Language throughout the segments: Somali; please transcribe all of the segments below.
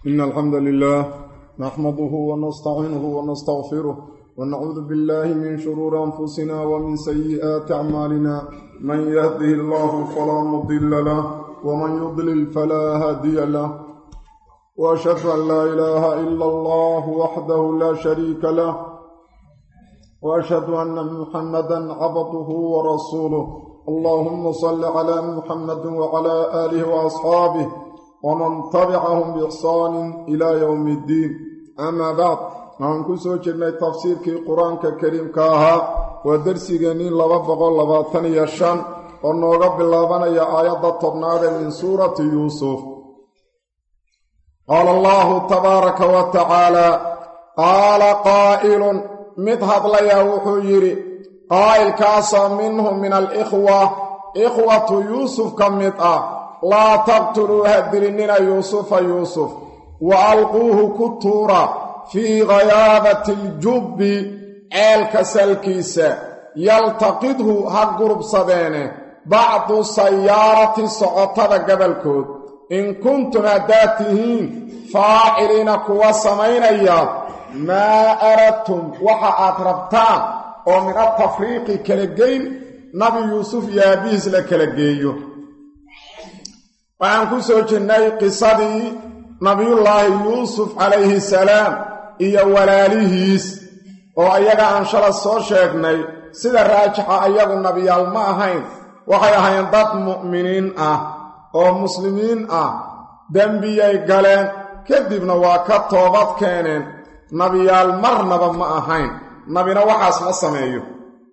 إن الحمد لله نحمده ونستعينه ونستغفره ونعوذ بالله من شرور أنفسنا ومن سيئات أعمالنا من يهده الله فلا مضل له ومن يضلل فلا هادي له وأشهد أن لا إله إلا الله وحده لا شريك له وأشهد أن محمدا عبده ورسوله اللهم صل على محمد وعلى آله وأصحابه ومن تبعهم بإحسان إلى يوم الدين أما بعد waxaan ku soo jirnay tafsiirkii qur-aanka kariimka ahaa waa dersigeenii laba boqol labaatan iyo shan oo nooga bilaabanaya aayadda tobnaad ee min suurati yuusuf qaala allahu tabaaraka wa tacaalaa qaala qaa'ilun mid hadlayaa wuxuu yidhi qaa'ilkaasoo minhum min alikhwa ikhwatu yuusuf ka mid ah laa taqtuluu ha dilinina yuusufa yuusuf wa alquuhu ku tuura fii ghayaabati aljubbi ceelka salkiisa yaltaqidhu ha gurubsadeene bacdu sayaarati socotada gabalkood in kuntum haddaad tihiin faaciliina kuwa samaynaya maa aradtum waxa aad rabtaan oo min atafriiqi kala geyn nabi yuusuf iyo aabihiis la kala geeyo waxaan ku soo jirnay qisadii nabiyullaahi yuusuf calayhi salaam iyo walaalihiis oo ayaga aan shala soo sheegnay sida raajixa ayagu nabiyaal ma ahayn waxay ahayn dad mu'miniin ah oo muslimiin ah dembiyay galeen kadibna waa ka toobad keeneen nabiyaal marnaba ma ahayn nabina waxaas ma sameeyo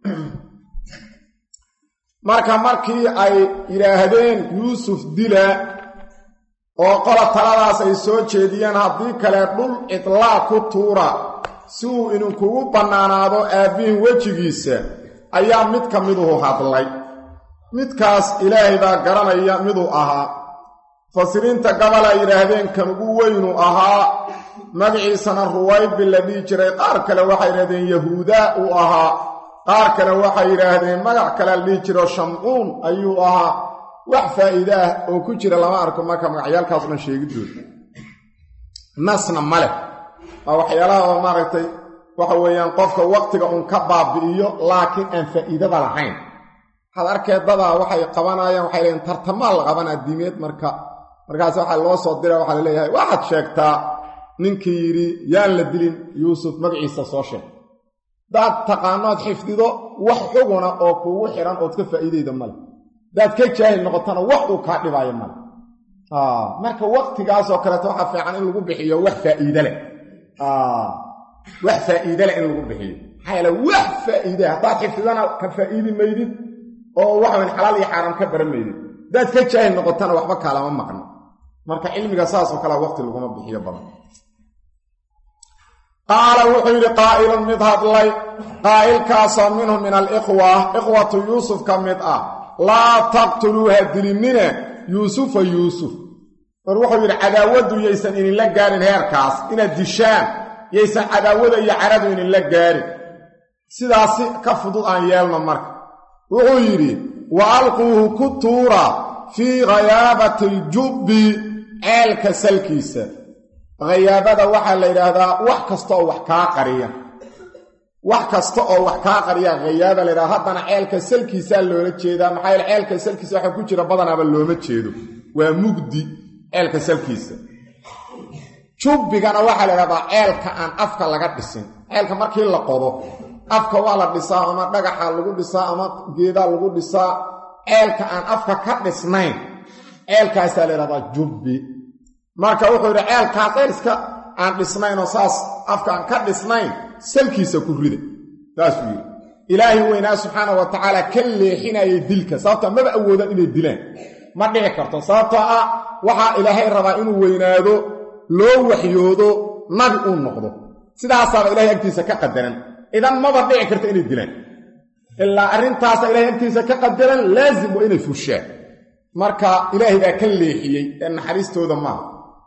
marka markii ay yidhaahdeen yuusuf dila oo qola taladaas ay soo jeediyeen haddii kale dhul cidlaa ku tuura si uu idinkugu bannaanaado aabbihin wejigiisa ayaa mid ka miduhu hadlay midkaas ilaahay baa garanaya miduu ahaa mufasiriinta gabal ay yidhaahdeen kan ugu weynu ahaa magaciisana ruwaybi la dhihi jiray qaar kale waxay yidhahdeen yahuudaa uu ahaa qaar kale waxay yidhaahdeen magac kale la dhihi jiro shamcuun ayuu ahaa wax faa'iide ah oo ku jira lama arko marka magacyaalkaas dhan sheegidooda nasna ma leh waa waxyaalaha oo maaragtay waxa weeyaan qofka waqtiga uun ka baabi'iyo laakiin aan faa'iidada lahayn waxaad arkee dadaa waxay qabanayaan waxay leeyiin tartamaa la qabanaa diimeed marka markaas waxaa loo soo dira waxaa laleeyahay waxaad sheegtaa ninkii yidhi yaan la dilin yuusuf magaciisa soo sheeg daad taqaanood xifdido wax xuguna oo kuugu xidhan ood ka faa'iidayda male hadaad ka jaahil noqotona wax uu kaa dhibaayo male marka waqtigaasoo kaleeto waxaa fiican in lagu bixiyo wax faa'iide leh wax faa'iide leh in lagu bixiyo maxaa yeele wax faa'iide haddaad xifdidana ka faa'iidi maydid oo waxaweyn xalaal iyo xaaraam ka baran maydid hadaad ka jaahil noqotona waxba kaalama maqno marka cilmiga saasoo kalea waqti laguma bixiyo badan qaala wuxuu yidhi qaa'ilun mid hadlay qaa'ilkaasoo minhum min alikhwa ikhwatu yuusuf ka mid ah laa taqtuluu ha dilinine yuusufa yuusuf mar wuxuu yidhi cadaawaddu yaysan idinla gaarin heerkaas inaad dishaan yaysan cadaawada iyo caradu idinla gaarin sidaasi ka fudud aan yeelno marka wuxuu yidhi wa alquuhu ku tuura fii ghayaabati aljubbi ceelka salkiisa hayaabada waxaa la yidhaahdaa wax kasta oo wax kaa qariya wax kasta oo wax kaa qariya hayaaba la yidhahda haddana ceelka salkiisaa loola jeedaa maxaa yeele ceelka salkiisa waxa ku jira badanaaba looma jeedo waa mugdi ceelka salkiisa jubbigana waxaa la yidhahdaa ceelka aan afka laga dhisin ceelka markii la qodo afka waa la dhisaa ama dhagaxa lagu dhisaa ama geedaa lagu dhisaa ceelka aan afka ka dhisnayn ceelkaasaa la yidhahdaa jubbi marka wuxuu yidhi ceelkaa ceelska aan dhisnaynoo saas afka aan ka dhisnayn salkiisa ku rida saasuu yidhi ilaahay weynaa subxaana wa tacaala ka leexinayay dilka sababtoo maba awoodaan inay dilaan ma dhici karto sababtoo ah waxaa ilaahay rabaa inuu weynaado loo waxyoodo nabi uu noqdo sidaasaaba ilahay agtiisa ka qadaran idan maba dhici karto inay dilaan ilaa arrintaasa ilahay agtiisa ka qadaran laazim waa inay fushaan marka ilaahay baa ka leexiyey ee naxariistooda maaha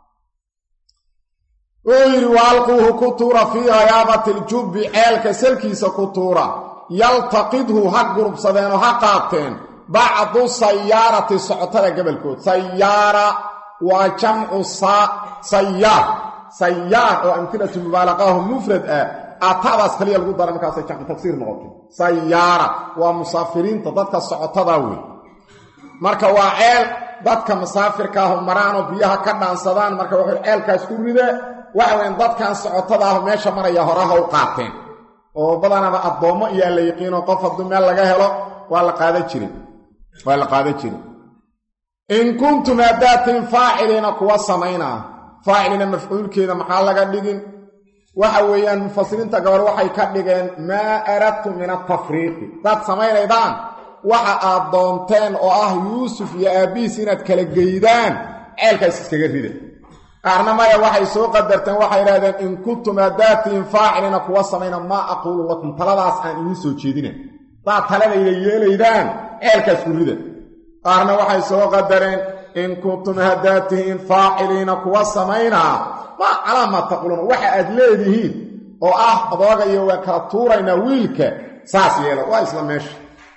wuxuu yidhi wa alquuhu ku tuura fii hayaabati aljubbi ceelka salkiisa ku tuura yaltaqidhu ha gurubsadeenoo ha qaateen bacdu sayaarati socotada gabalkood sayaara waa jamcu sayaar sayaar oo amtilatu mubaalaqahu mufrad ah aatadaas kaliya lagu dara markaasay jamcu tagsiir noqotay sayaara waa musaafiriinta dadka socotada wey marka waa ceel dadka musaafirkaahu maraanoo biyaha ka dhaansadaan marka wuxuu ceelkaas ku ride waxa weyn dadkan socotada ahu meesha maraya horaha u qaateen oo badanaba addoommo iyaa la yiqiinoo qof hadduu meel laga helo waa la qaadan jirin waa la qaadan jirin in kuntum haddaatiin faaciliina kuwa samaynaa faacilina mafcuulkeeda maxaa laga dhigin waxa weeyaan mufasiriinta gobol waxay ka dhigeen maa aradtu min atafriiqi hadaad samaynaydaan waxa aad doonteen oo ah yuusuf iyo aabbihiis inaad kala geydaan ceelkaas iskaga rida qaarna maya waxay soo qadarteen waxay idhahdeen in kuntum haddaatiin faacilina kuwa samayna maa aquulu lakum taladaas aan idiin soo jeedina hadaad taladayda yeelaydaan ceelkaas ku rida qaarna waxay soo qadareen in kuntum haddaatihiin faaciliina kuwa samaynaa maa calaa maa taquuluuna waxa aad leedihiin oo ah adooga iyo waa kala tuuraynaa wiilka saas yeela waa isla meesha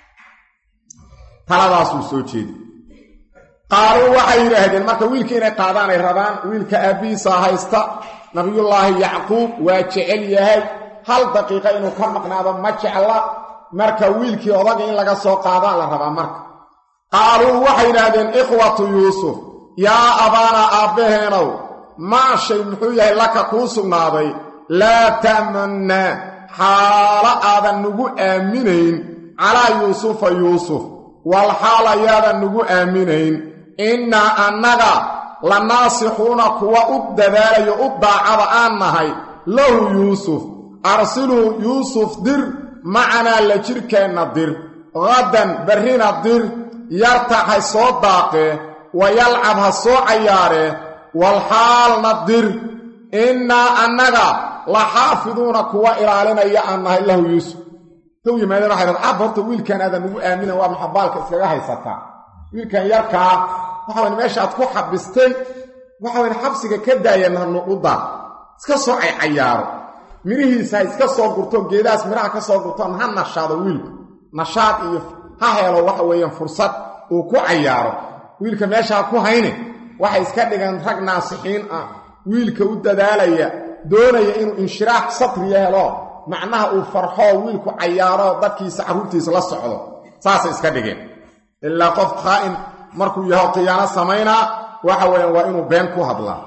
taladaasuu soo jeedi qaaluu waxay yidhaahdeen marka wiilka inay qaadaanay rabaan wiilka aabbihiisa haysta nabiyullaahi yacquub waa jecel yahay hal daqiiqa inuu ka maqnaado ma jecla marka wiilkii odaga in laga soo qaadaan la rabaa marka qaaluu waxay yidhaahdeen ikhwatu yuusuf yaa abaanaa aabbaheenow maa shay muxuu yahay laka kuu sugnaaday laa ta'mannaa xaalo aadan nugu aaminayn calaa yuusufa yuusuf wal xaal ayaadan nugu aaminayn innaa annaga la naasixuuna kuwa u dadaalayo u daacada aan nahay lahu yuusuf arsiluu yuusuf dir macanaa la jirkeenna dir qaddan barrina dir yartac ha soo daaqee wa yalcab ha soo cayaaree walxaalna dir innaa annaga la xaafiduuna kuwa ilaalinaya aan nahay lahu yuusuf tow yimaadeen waxay dhad ab horta wiilkan aadan ugu aaminan waa maxabaalka iskaga haysataa wiilkan yarkaa waxawan meeshaaad ku xabistay waxawan xabsiga ka daayana nuqudaa iska soo caycayaaro midhihiisa ha iska soo gurto geedahaas midhaha ka soo gurtoon ha nashaado wiilku nashaad iyo ha helo waxa weeyaan fursad uu ku cayaaro wiilka meeshaa ku hayne waxay iska dhigeen rag naasixiin ah wiilka u dadaalaya doonaya inuu inshiraax satriya helo macnaha uu farxoo wiilku cayaaro dadkiisa carruurtiisa la socdo saasay iska dhigeen ilaa qof khaa'in markuu yaho khiyaano samaynaa waxa weeyaan waa inuu been ku hadlaa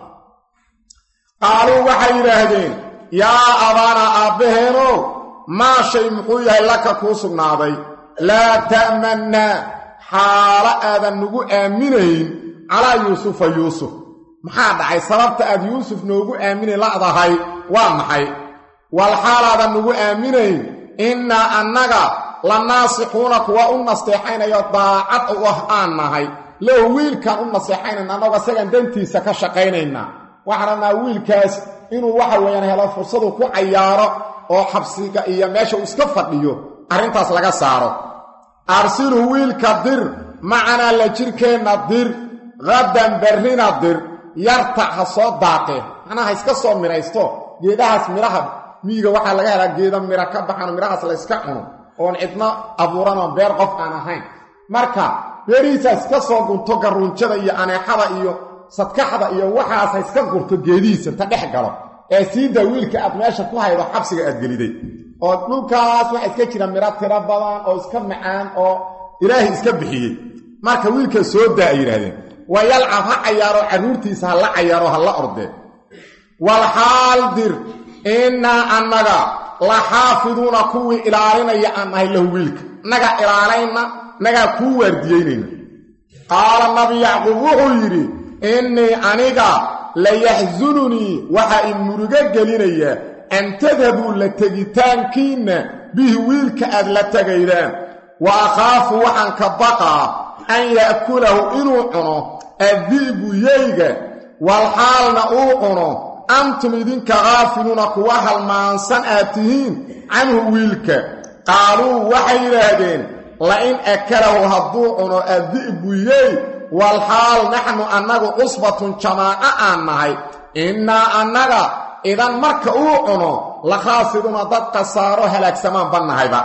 qaaluu waxay yidhaahdeen yaa abaanaa aabbaheenow maa shay muxuu yahay laka kuu sugnaaday laa ta'mannaa xaalo aadan nugu aaminayn calaa yuusufa yuusuf maxaa dhacay sababta aad yuusuf noogu aaminay la'dahay waa maxay wal xaalaadan nugu aaminayn innaa annaga la naasixuuna kuwa u nasteexaynayo daacad u ah aan nahay low wiilkaan u naseexaynayna annagoo isagaan dantiisa ka shaqaynaynaa waxaan rabnaa wiilkaas inuu waxa weeyaan helo fursadu ku cayaaro oo xabsiga iyo meesha uu iska fadhiyo arrintaas laga saaro arsilhu wiilka dir macanaa la jirkeenna dir qaddan barrina dir yartac ha soo daaqe macnaa ha iska soo midhaysto geedahaas midhaha miyiga waxaa laga helaa geeda midha ka baxano midhahaas la yska cuno oon cidno abuuranoo beer qof aan ahayn marka beerihiisa iska soo gunto garruunjada iyo aneexada iyo sadkaxda iyo waxaas ha iska gurto geedihiisa ta dhex galo ee siidaa wiilka aad meesha ku haydo xabsiga aad geliday oo dhulkaas waxaa iska jira midho tiro badan oo iska macaan oo ilaahay iska bixiyey marka wiilka soo daa ay yidhaahdeen waa yalcab ha cayaaro carruurtiisa ha la cayaaro ha la ordee walxaal dir innaa annaga la xaafiduuna kuwii ilaalinaya aan nahay lahu wiilka nagaa ilaalayna nagaa kuu waardiyeynayna qaala nabi yacquub wuxuu yidhi innii aniga layaxsununii waxaa i murugo gelinaya an tadhabuu la tegitaankiinna bihi wiilka aad la tegaydaan wa akhaafu waxaan ka baqaa an ya'kulahu inuu cuno addi'bu yeyga walxaalna uu cuno antum idinka khaafiluuna kuwa halmaansan aad tihiin canhu wiilka qaaluu waxay yidhaahdeen la-in akalahu hadduu cuno addi'bu yey walxaal naxnu annagu cusbatun jamaaco aan nahay innaa annaga idan marka uu cuno la khaasiruuna dad khasaaro halaagsamaan bannahayba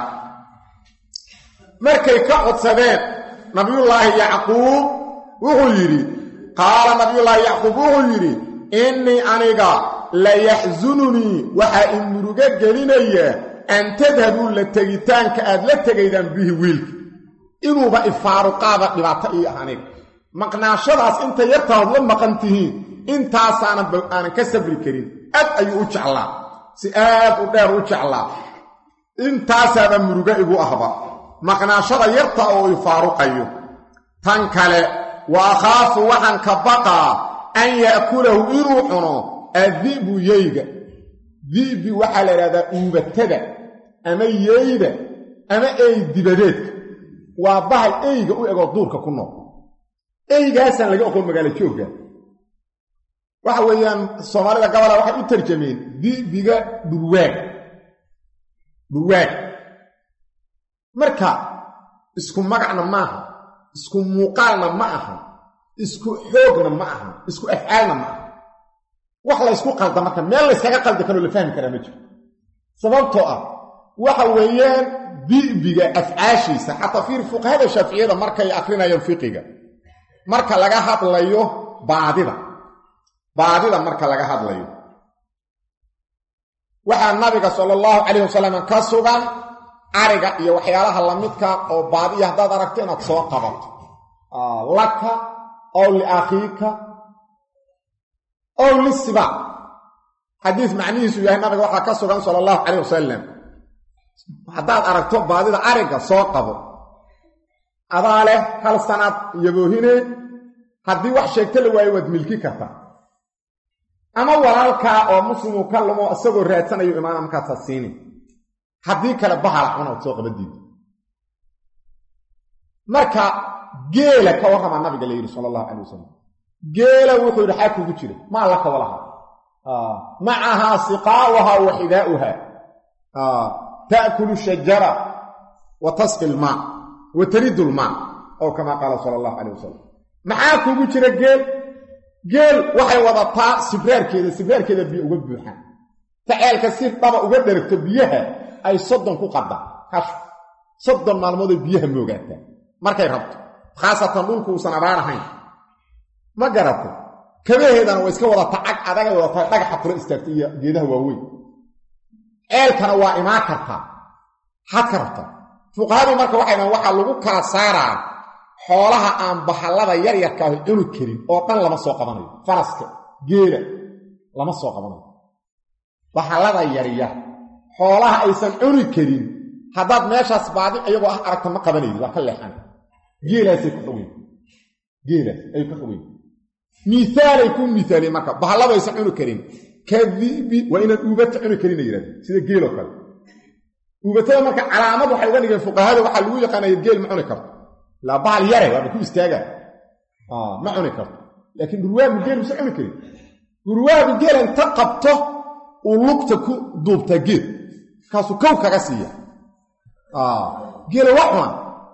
markay ka codsadeen nabiyullaahi yacquub wuxuu yidhi qaala nabiyullaahi yacquub wuxuu yidhi innii aniga la yaxsununii waxaa i murugo gelinaya an tadhabuu la tegitaanka aad la tegaydaan bihi wiilka inuuba ifaaruqaaba dhibaato ii ah aniga maqnaashadaas inta yartaad la maqan tihiin intaasaanan aanan ka sabri karin aad ayuu u jeclaa si aad u dheer u jeclaa intaasaaba murugo igu ahba maqnaashada yarta oo ifaaruqayo tan kale wa akhaafu waxaan ka baqaa an ya'kulahu inuu cuno addi'bu yeyga di'bi waxaa la idhahdaa uubatada ama yeyda ama ey dibadeedka waa bahal eyga u egoo duurka ku nool eygaasaan laga oqon magaalo joogga waxa weeyaan soomaalida gabola waxay u tarjameen di'biga dhurwaag dhurwaag marka isku magacna maaha isku muuqaalna ma aha isku xoogna ma aha isku afcaalna ma aha wax laysku qalda marka meel layskaga qaldi karoo la fahmi karaa ma jiro sababtoo ah waxa weeyaan di'biga afcaashiisa xataa fiir fuqahada shaaficiyada markay akrinayaan fiqiga marka laga hadlayo baadida baadida marka laga hadlayo waxaa nabiga sala allahu calayh wasalam ka sugan ariga iyo waxyaalaha lamidka oo baadiya haddaad aragto inaad soo qabato laka ow liakhiika ow lisibaa xadiis macnihiisu yahay nabiga waxaa ka sugan sala allahu calayh wasalam haddaad aragto baadida ariga soo qabo adaa leh hal sanaad yaboohine haddii wax sheegto la waayo waad milki kartaa ama walaalkaa oo muslimu ka lumo isagoo raadsanayo imaana markaasaa siini haddii kale bahala cunood soo qabadiida marka geela ka warramaa nabiga la yidhi sala allahu calay wasalam geela wuxuu yidhi xaa kugu jira maa laka walaha macahaa siqaa'uhaa wa xidaa'uha ta'kulu shajara wa tasqi lmaa wa taridu lmaa ow kamaa qaala sala allahu calayh wasalam maxaa kugu jira geel geel waxay wadataa sibraarkeeda sibraarkeeda biyo uga buuxaan faceelka si dhaba uga dheragto biyaha ay soddon ku qadaan hash soddon maalmooday biyaha moogaataa markay rabto khaasatan dhulku uusan abaar ahayn ma garatay kabaheedana waa iska wadataa cag adagay wadataa dhagaxa kula istaagta iyo geedaha waaweyn ceelkana waa imaan kartaa xaad ka rabtaa fuqahadii marka waxay dhahan waxaa lagu kala saaraa xoolaha aan bahallada yaryarkaahi cuni karin oo dhan lama soo qabanayo faraska geela lama soo qabanayo bahallada yaryar xoolaha aysan cuni karin haddaad meeshaas baadi iyagoo ah aragta ma qabanaydi waa ka leexan geelaasay ku xogeyn geelaas ay ku xogeyn miaalay ku miaaliyeen marka bahalladu aysan cuni karin kadibi waa inaan uubata cuni karin a yidhahdeen sida geeloo kale uubatada marka calaamad waxay uga dhigeen fuqahada waxaa lagu yaqaanaya geel ma cuni karto laa bahal yare waaba ku istaaga ma cuni karto laakiin dhurwaagu geel muse cuni karin dhurwaagu geel inta qabto uu lugta ku duubtaa geed markaasuu kow kaga siiya geela waa cuna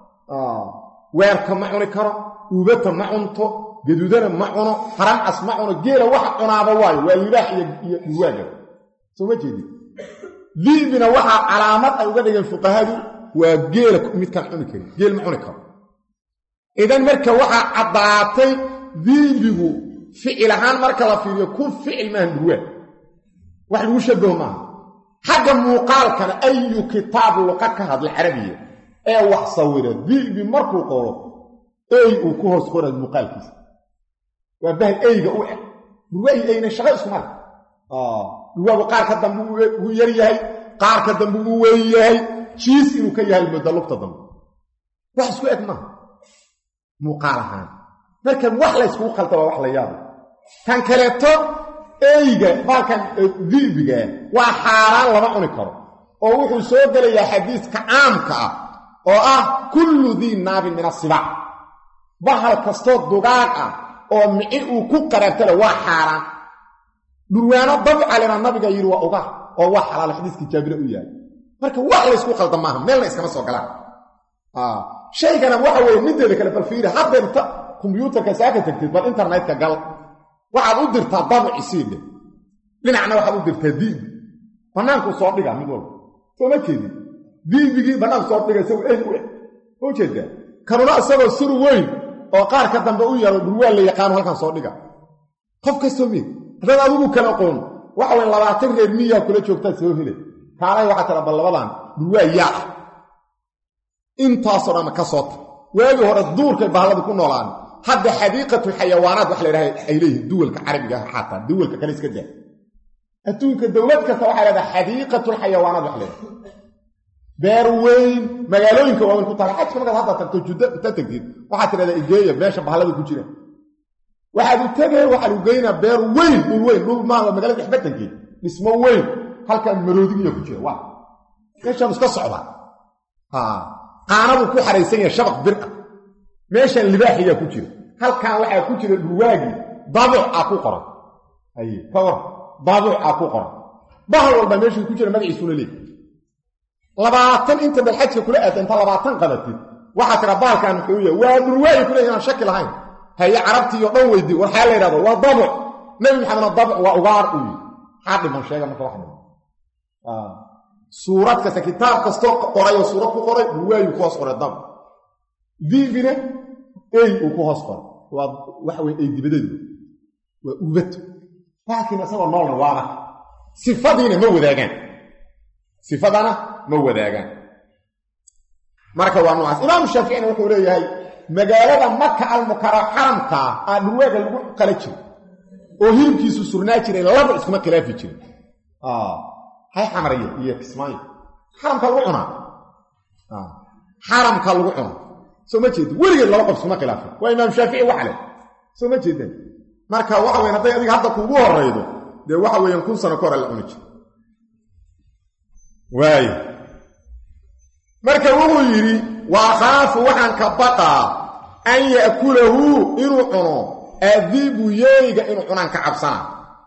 weerka ma cuni karo uubata ma cunto gaduudana ma cuno haramcas ma cuno geela waxa cunaaba waayo waa libaax iyo dhurwaaga soo ma jeedin diibina waxaa calaamad ay uga dhigeen fuqahadu waa geela midkaan cuni karin geel ma cuni karo idan marka waxaa caddaatay diibigu ficil ahaan marka la fiiriyo ku ficil maahan dhurwaag wax lagu shabaho maaha xagga muuqaalkana ayu kitaab luqa ka hadla carabiya ee wax sawira diibi markuu qoro ey uu ku hoos qoray muuqaalkiisa waa bahal eyga u eg dhurwaagi eyna shaqo isku male dhurwaagu qaarka dambe uu yar yahay qaarka dambe uu weyn yahay jiis inuu ka yahay mudda lugta dambe wax isku eg maaha muuqaal ahaan marka wax layskugu qalda waa wax la yaaba kan kaleeto eyga baalkan dibiga waa xaaraan lama cuni karo oo wuxuu soo gelayaa xadiiska caamka ah oo ah kullu dii naabin min asibaac bahal kastoo dugaag ah oo mici uu ku qaraabtale waa xaaraan dhurwaano dabcalena nabiga yidhi waa uga oo waa xalaal xadiiskii jaabire u yahay marka wax laysku qalda maaha meelna iskama soo galaan shaygana waxa weeye mideeda kale bal fiiri haddeerta kombyuutarka saaka tagtid bal internetka gal waxaad u dirtaa dabci siidhe dhinacna waxaad u dirtaa diibi bannaankuu soo dhiga mid walba soo ma jeedin diibigii bannaanku soo dhiga isagoo ey u eg ma jeedaa kanuna isagoo sur weyn oo qaarka dambe u yaro dhurwaa la yaqaano halkan soo dhiga qof kastoo mid haddaad adigu kala qoon waxa weyn labaatan reer miyaa kula joogtaad soo hele kaalay waxaa tira bal labadan dhurwaa yaa ah intaasoo dhanna ka soo tar waagii hore duurkay bahalladii ku noolaan hadda xadiiqatulxayawaanaad wax la idhaha ay leeyihin duwalka carabiga ah xataa duwalka kale iska daa adduunka dowlad kasta waxay leedaha xadiiqatulxayawaanaad wax leedahay beer weyn magaalooyinka waaweyn ku taala xajka markaad hadda tagto juddo inta tagtid waxaad tidhahdaa igeeya meesha bahallada ku jira waxaad u tegay waxaa lagu geynaa beer weyn dhul weyn dhul maaha magaalada dhexbatankeed dhismo weyn halkan maroodigiya ku jira waa meeshaan iska socdaa qaanaduu ku xaraysan yahay shabaq bir ah meeshaan libaaxiyaa ku jira halkan waxaa ku jira dhurwaagii dabuc a ku qoran haye ka war dabuc a ku qoran bahal walba meeshuu ku jira magaciisuna leey labaatan inta dalxajka kula aada inta labaatan qabatid waxaa tira baalkan muxuu yahay waa dhurwaayi kule inaan shaki lahayn haye carabtii oo dhan weydii waxaa la yidhahdo waa dabuc nebi maxamedna dabuc waa ugaar uu yihi maxaa dhiman sheega marka wax dhiman suurad kasta kitaab kastoo qoray oo suurad ku qoray dhurwaayuu ku hoos qoray dabuc diibina ey uu ku hoos qoray waa waxa weye ey dibadeedu waa ubato laakiin isagoo noolna waana sifadiina ma wadaagaan sifadana ma wadaagaan marka waa noocaas imaamu shaaficina wuxuu leeyahay magaalada maka almukara xaramkaa aa dhurwaaga lagu qala jiro oo hilibkiisu surnaa jiray laba iskuma khilaafi jirin hay xamariye iyo kismaayo xaramka lagu cunaa xaramka lagu cunaa soo ma jeedin weligeed laba qof iskuma khilaafin waa imaam shaafici waxa leh soo ma jeedeen marka waxa weyan hadday adiga hadda kuugu horaydo dee waxa weeyaan kun sano ka hore la cuni jiro waayo marka wuxuu yidhi wa akhaafu waxaan ka baqaa an ya'kulahu inuu cuno adiibu yeeyga inuu cunaan ka cabsana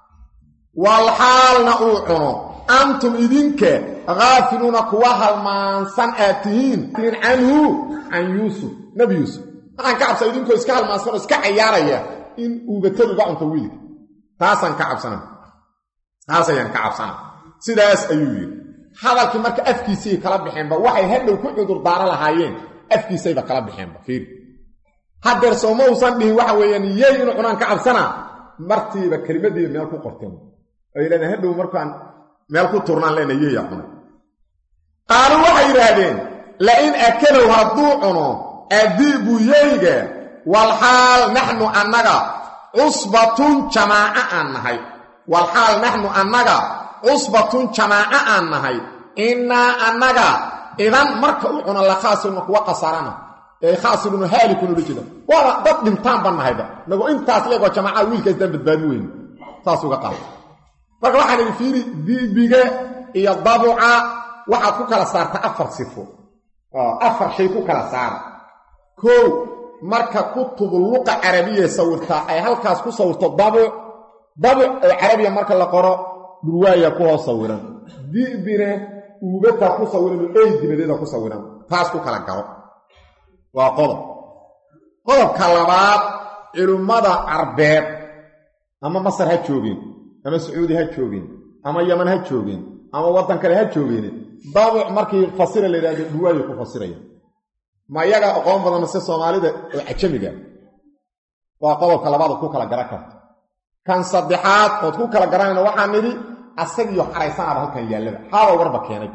walxaalna uu cuno antum idinka khaafiluuna kuwa halmaansan aad tihiin canhu can yuusuf nebi yuusuf waxaan ka cabsaa idinkoo iska halmaansan oo iska cayaaraya in uubatadu uga cunto wiilka taasaan ka cabsana taas ayaan ka cabsana sidaas ayuu yidhi hadalkii marka afkiisay kala baxeenba waxay hadhow ku cudur daaro lahaayeen afkiisayba kala baxeenba fiiri haddeer sooma uusan dhihin waxa weeyaan yey inuu cunaan ka cabsanaa martiiba kelimadiiba meel ku qorteen ay leedeen hadhow markaan meel ku turnaan leena yeeyaa cunay qaaluu waxay yidhaahdeen lain akalow hadduu cuno adiibu yeyga walxaal naxnu annaga cusbatun jamaaco aan nahay walxaal naxnu annaga cusbatun jamaaco aan nahay innaa annaga idan marka u cuna la khaasiruna kuwa khasaarana ee khaasiruna haalikun ula jeeda waaba dad dhintaan baan nahayba nagoo intaas leegoo jamaacaha wiilkaasdaan badbaadi weyne saas uga qaada marka waxaan idhi fiiri dibiga iyo dabuca waxaad ku kala saarta afar sifo afar shay ku kala saara kow marka kutubu luqa carabiya sawirtaa ay halkaas ku sawirto dabuc dabuc oo carabiya marka la qoro dhurwaaya ku hoos sawiran dibina uubataa ku sawiran ey dibadeeda ku sawiran taas ku kala garo waa qodob qodobka labaad culimmada carbeed ama masar ha joogeen ama sacuudi ha joogeen ama yaman ha joogeen ama waddan kale ha joogeen dabuc markii fasira la yidhahdo dhurwaaya ku fasiraya ma iyaga aqoon badan mase soomaalida oo cajamiga waa qodobka labaad ku kala garan karta kan saddexaad ood ku kala garanayna waxaa nidhi asagiyo xaraysanaaba halkan yaallaba xaaba warba keenay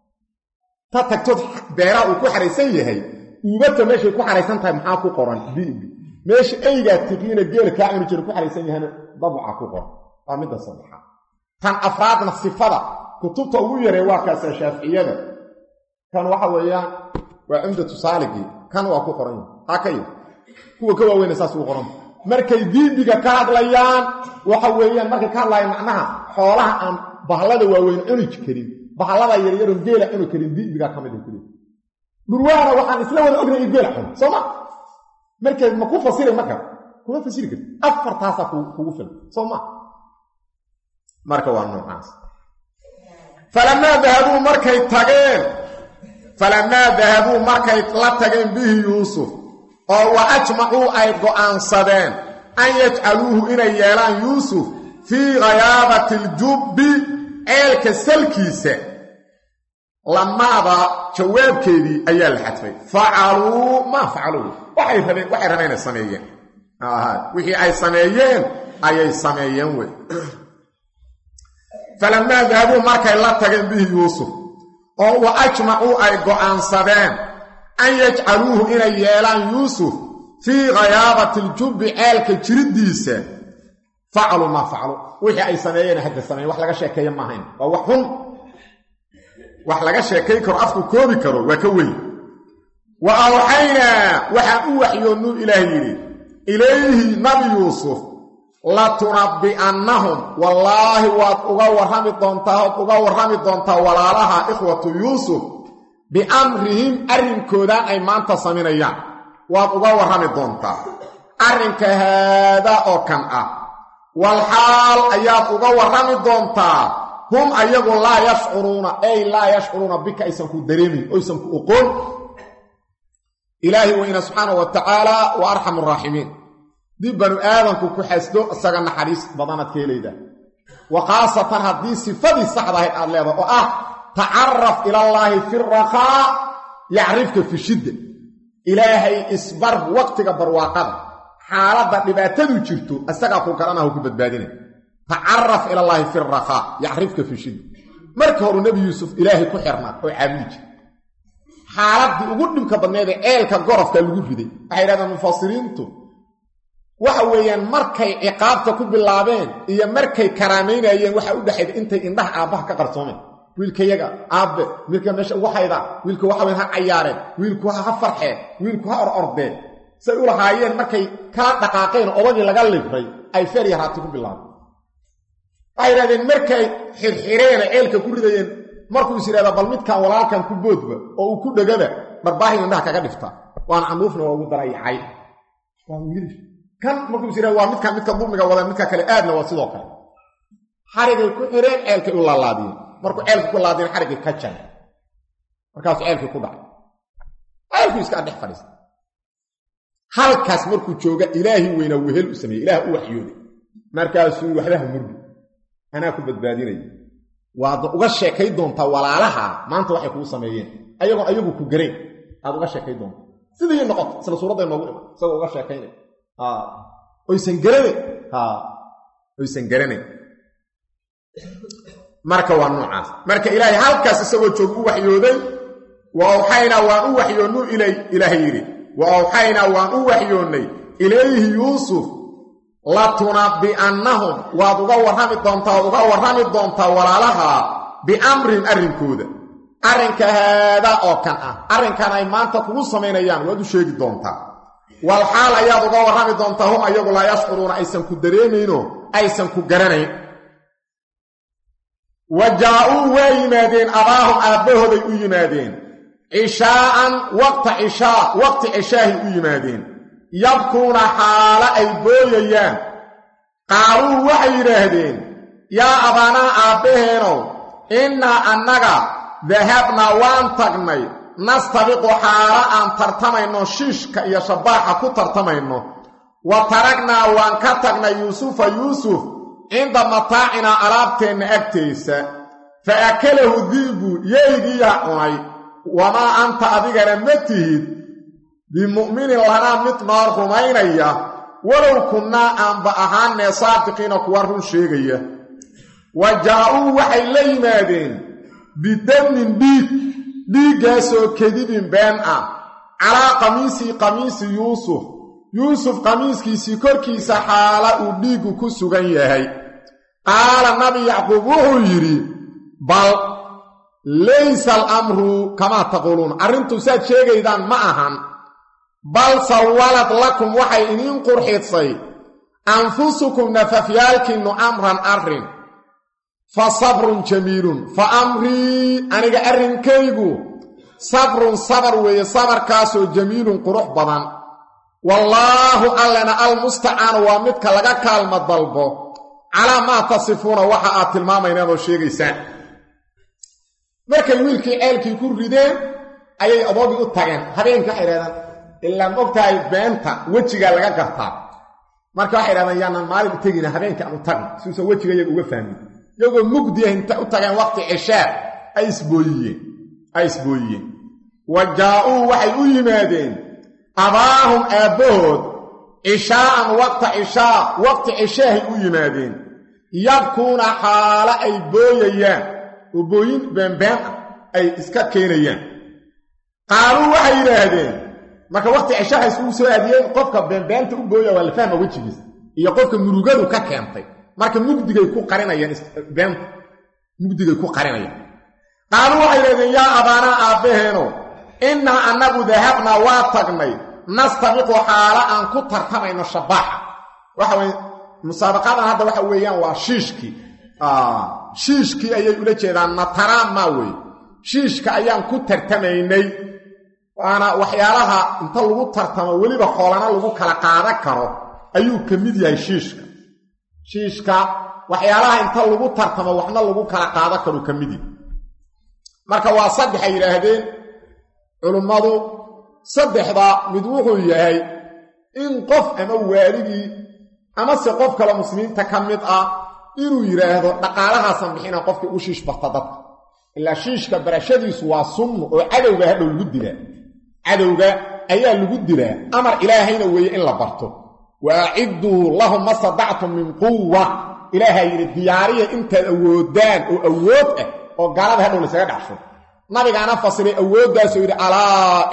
ta tagtood beeraha uu ku xaraysan yahay uubata meeshay ku xaraysan tahay maxaa ku qoran bibi meesha eygaa tiqiina geela kaa cuni jira ku xaraysan yahana dabuca ku qoran waa midda saddexaad tan afraadna sifada kutubta ugu yaree waa kaasa shaaficiyada kan waxa weeyaan waa cumdatu saaligii kan waa ku qoran yahay taa ka yar kuwa ka waaweyna saas ugu qoran markay diibiga ka hadlayaan waxa weeyaan markay ka hadlayaan macnaha xoolaha aan bahallada waaweyn cuni karin bahallada yaryaron geela cuni karin diibiga ka mid kuli dhurwaana waxaan isla wada ognay in geela cuno soo ma markeed ma ku fasiri marka kuma fasiri karti afartaasaa kugu filan soo ma marka waa noocaas falamaa dahabuu markay tageen falamaa dahabuu markay la tageen bihi yuusuf oo wa ajmacuu ay go'aansadeen an yajcaluuhu inay yeelaan yuusuf fii ghayaabati aljubbi ceelka salkiisa lamaada jawaabkeedii ayaa la xadfay facaluu maa facaluu waxay rabeen waxay rabeen inay sameeyeen wixii ay sameeyeen ayay sameeyeen wey falamaa dahabuu markay la tageen bihi yuusuf oo wa ajmacuu ay go'aansadeen an yajcaluuhu inay yeelaan yuusuf fii khayaabati aljubbi ceelka jiriddiisa facaluu maa facaluu wixii ay sameeyeen hadda sameeyen wax laga sheekeeya maahayn waa wax xun wax laga sheekayn karo afku koobi karo waa ka weyn wa awxaynaa waxaan u waxyoonnuu ilaah yidhi ilayhi nabi yuusuf latunabbi'annahum wallaahi waad uga warrami doontaa ood uga warrami doontaa walaalaha ikhwatu yuusuf biamrihim arrinkoodaan ay maanta saminayaan waad uga warrami doontaa arrinka haadaa oo kan ah walxaal ayaad uga warrami doontaa hum ayagu laa yashcuruuna ey laa yashcuruuna bika aysan ku dareemin oysan ku oqoon ilaahi weyna subxaana wa tacaala wa arxamu araaximiin dib banu aadanku ku xasdo isaga naxariis badanaad ka helayda wa khaasatan haddii sifadii saxda ahayd aad leedahay oo ah tacaraf ilallaahi fi rakhaa yacrifka fi shidda ilaahay isbar waqtiga barwaaqada xaaladda dhibaatadu jirto isagaa ku garanahu ku badbaadina tacaraf ilallaahi fi rakhaa yacrifka fi shidda marka horu nebi yuusuf ilaahay ku xirnaa oo caabudi jira xaaladdii ugu dhibka badneedee ceelka gorofka lagu riday waxay yidhahdeen mufasiriintu waxa weeyaan markay ciqaabta ku bilaabeen iyo markay karaamaynayeen waxaa u dhexayda intay indhaha aabbaha ka qarsoomeen wiilkayaga aabbe wiilka meesha ugu haydaa wiilka waxaweyn ha cayaareen wiilku ha farxeen wiilku ha or ordeen say u lahaayeen markay kala dhaqaaqeen odagii laga libray ay feer yaraati ku bilaabeen waxay yidhahdeen markay xirxireen ceelka ku ridayeen markuu is yidhahdaa bal midkan walaalkan ku boodba oo uu ku dhegaba dharbaahin indhaha kaga dhifta waana canuufna waa ugu darayacay waa wiilish kan markuu is yidhahda waa midkan midka dulmiga wada midka kale aadna waa sidoo kale xarigay ku xireen ceelkay u laalaadiyeen markuu ceelka ku laadiyeen xarigii ka jaray markaasuu ceelkii ku dhacay ceelkuu iska dhex fadhiista halkaas markuu jooga ilaahi weynaa wehel u sameeyey ilaah u waxyooday markaasuu waxbaha murgi anaa ku badbaadinaya waad uga sheekay doontaa walaalaha maanta waxay kuu sameeyeen ayagoon ayagu ku garayn aad uga sheekay doontaa sidii noqota isla suuradday noogu dhima isagoo uga sheekaynay oysan garanayn oysan garanayn marka waa noocaas marka ilaahay halkaas isagoo joog u waxyooday wa awxaynaa waan u waxyoonnuu ilay ilaahay yidhi wa awxaynaa waan u waxyoonnay ilayhi yuusuf latunabbi'annahum waad uga warrami doontaa waad uga warrami doontaa walaalaha biamrin arrinkooda arrinka haadaa oo kan ah arrinkan ay maanta kugu samaynayaan waad u sheegi doontaa wal xaal ayaad uga warrami doontaa hum ayagu laa yashcuruuna aysan ku dareemaynoo aysan ku garanayn wa jaa-uu waa yimaadeen abaahum aabbahooday u yimaadeen cishaa'an waqta cishaa waqti cishaahay u yimaadeen yabkuuna xaalo ay booyayaan qaaluu waxay yidhaahdeen yaa abaanaa aabbaheenow innaa annaga dahabnaa waan tagnay nastabiqu xaalo aan tartamayno shiishka iyo shabaaxa ku tartamayno wa taragnaa waan ka tagnay yuusufa yuusuf cinda mataacinaa alaabteenna agtaysa fa akalahu diibu yeygiyaa cunay wamaa anta adigana ma tihid bimu'minin lanaa mid noo rumaynaya walow kunnaa aanba ahaanee saadiqiina kuwa run sheegaya wa jaa-uu waxay la yimaadeen bidamin dhiig dhiiggaasoo kadibin been ah calaa qamiisii qamiisi yuusuf yuusuf qamiiskiisii korkiisa xaala uu dhiiggu ku sugan yahay qaala nabi yacquub wuxuu yidhi bal laysa alamru kamaa taquuluun arrintu saad sheegaydaan ma ahan bal sawalad lakum waxay idiin qurxisay anfusukum nafafyaalkiinnu amran arrin fa sabrun jamiilun fa amrii aniga arrinkaygu sabrun sabar weeye sabarkaasoo jamiilun qurux badan wallaahu allena almustacaanu waa midka laga kaalma dalbo calaa maa tasifuuna waxa aad tilmaamaynaan oo sheegaysaan markay wiilkii ceelkii ku rideen ayay adoogii u tageen habeenkii waxay idhahdaan ilaa mogtahay beenta wejigaa laga gartaa marka waxay idhahdaan yaanaan maalin u tegina habeenkii aan u tagno siuusan wejiga iyaga uga fahmin iyagoo mugdiya inta u tageen waqti cishaa ay isbooyiyeen ay isbooyiyeen wa jaa-uu waxay u yimaadeen abaahum aabbahood cishaa'an waqta cishaa waqti cishaahay u yimaadeen yabkuuna xaalo ay booyayaan oo booyin beenbeen ah ay iska keenayaan qaaluu waxay yidhaahdeen marka waqti cishaha iskugu soo aadiyeen qofka beenbeenta u booya waa la fahma wejigiisa iyo qofka murugadu ka keentay marka mugdigay ku qarinayaan beenta mugdigay ku qarinayaan qaaluu waxay yidhahdeen yaa abaanaa aabbaheeno innaa annagu dahabnaa waa tagnay nastabiqu xaalo aan ku tartamayno shabaaxa waxa weye musaabaqadan hadda waxa weeyaan waa shiishkii shiishkii ayay ula jeedaan nataraan maa weye shiishka ayaan ku tartamaynay waana waxyaalaha inta lagu tartamo weliba xoolana lagu kala qaadan karo ayuu ka mid yahay shiishka shiishka waxyaalaha inta lagu tartamo waxna lagu kala qaadan karo ka mid yahay marka waa saddex ay yidhaahdeen culummadu saddexda mid wuxuu yahay in qof ama waaligii amase qof kale muslimiinta ka mid ah inuu yidhaahdo dhaqaalahaasan bixina qofkii u shiish barta dadka ilaa shiishka barashadiisu waa sunnu oo cadowga hadhow lagu dilaa cadowga ayaa lagu dilaa amar ilaahayna weeye in la barto wa acidduu lahum ma sadactum min quwa ilaahaa yidhi diyaariya intaad awoodaan oo awood ah oo gaalada hadhow laysaga dhacsho nabigaana fasiray awooddaasoo yidhi alaa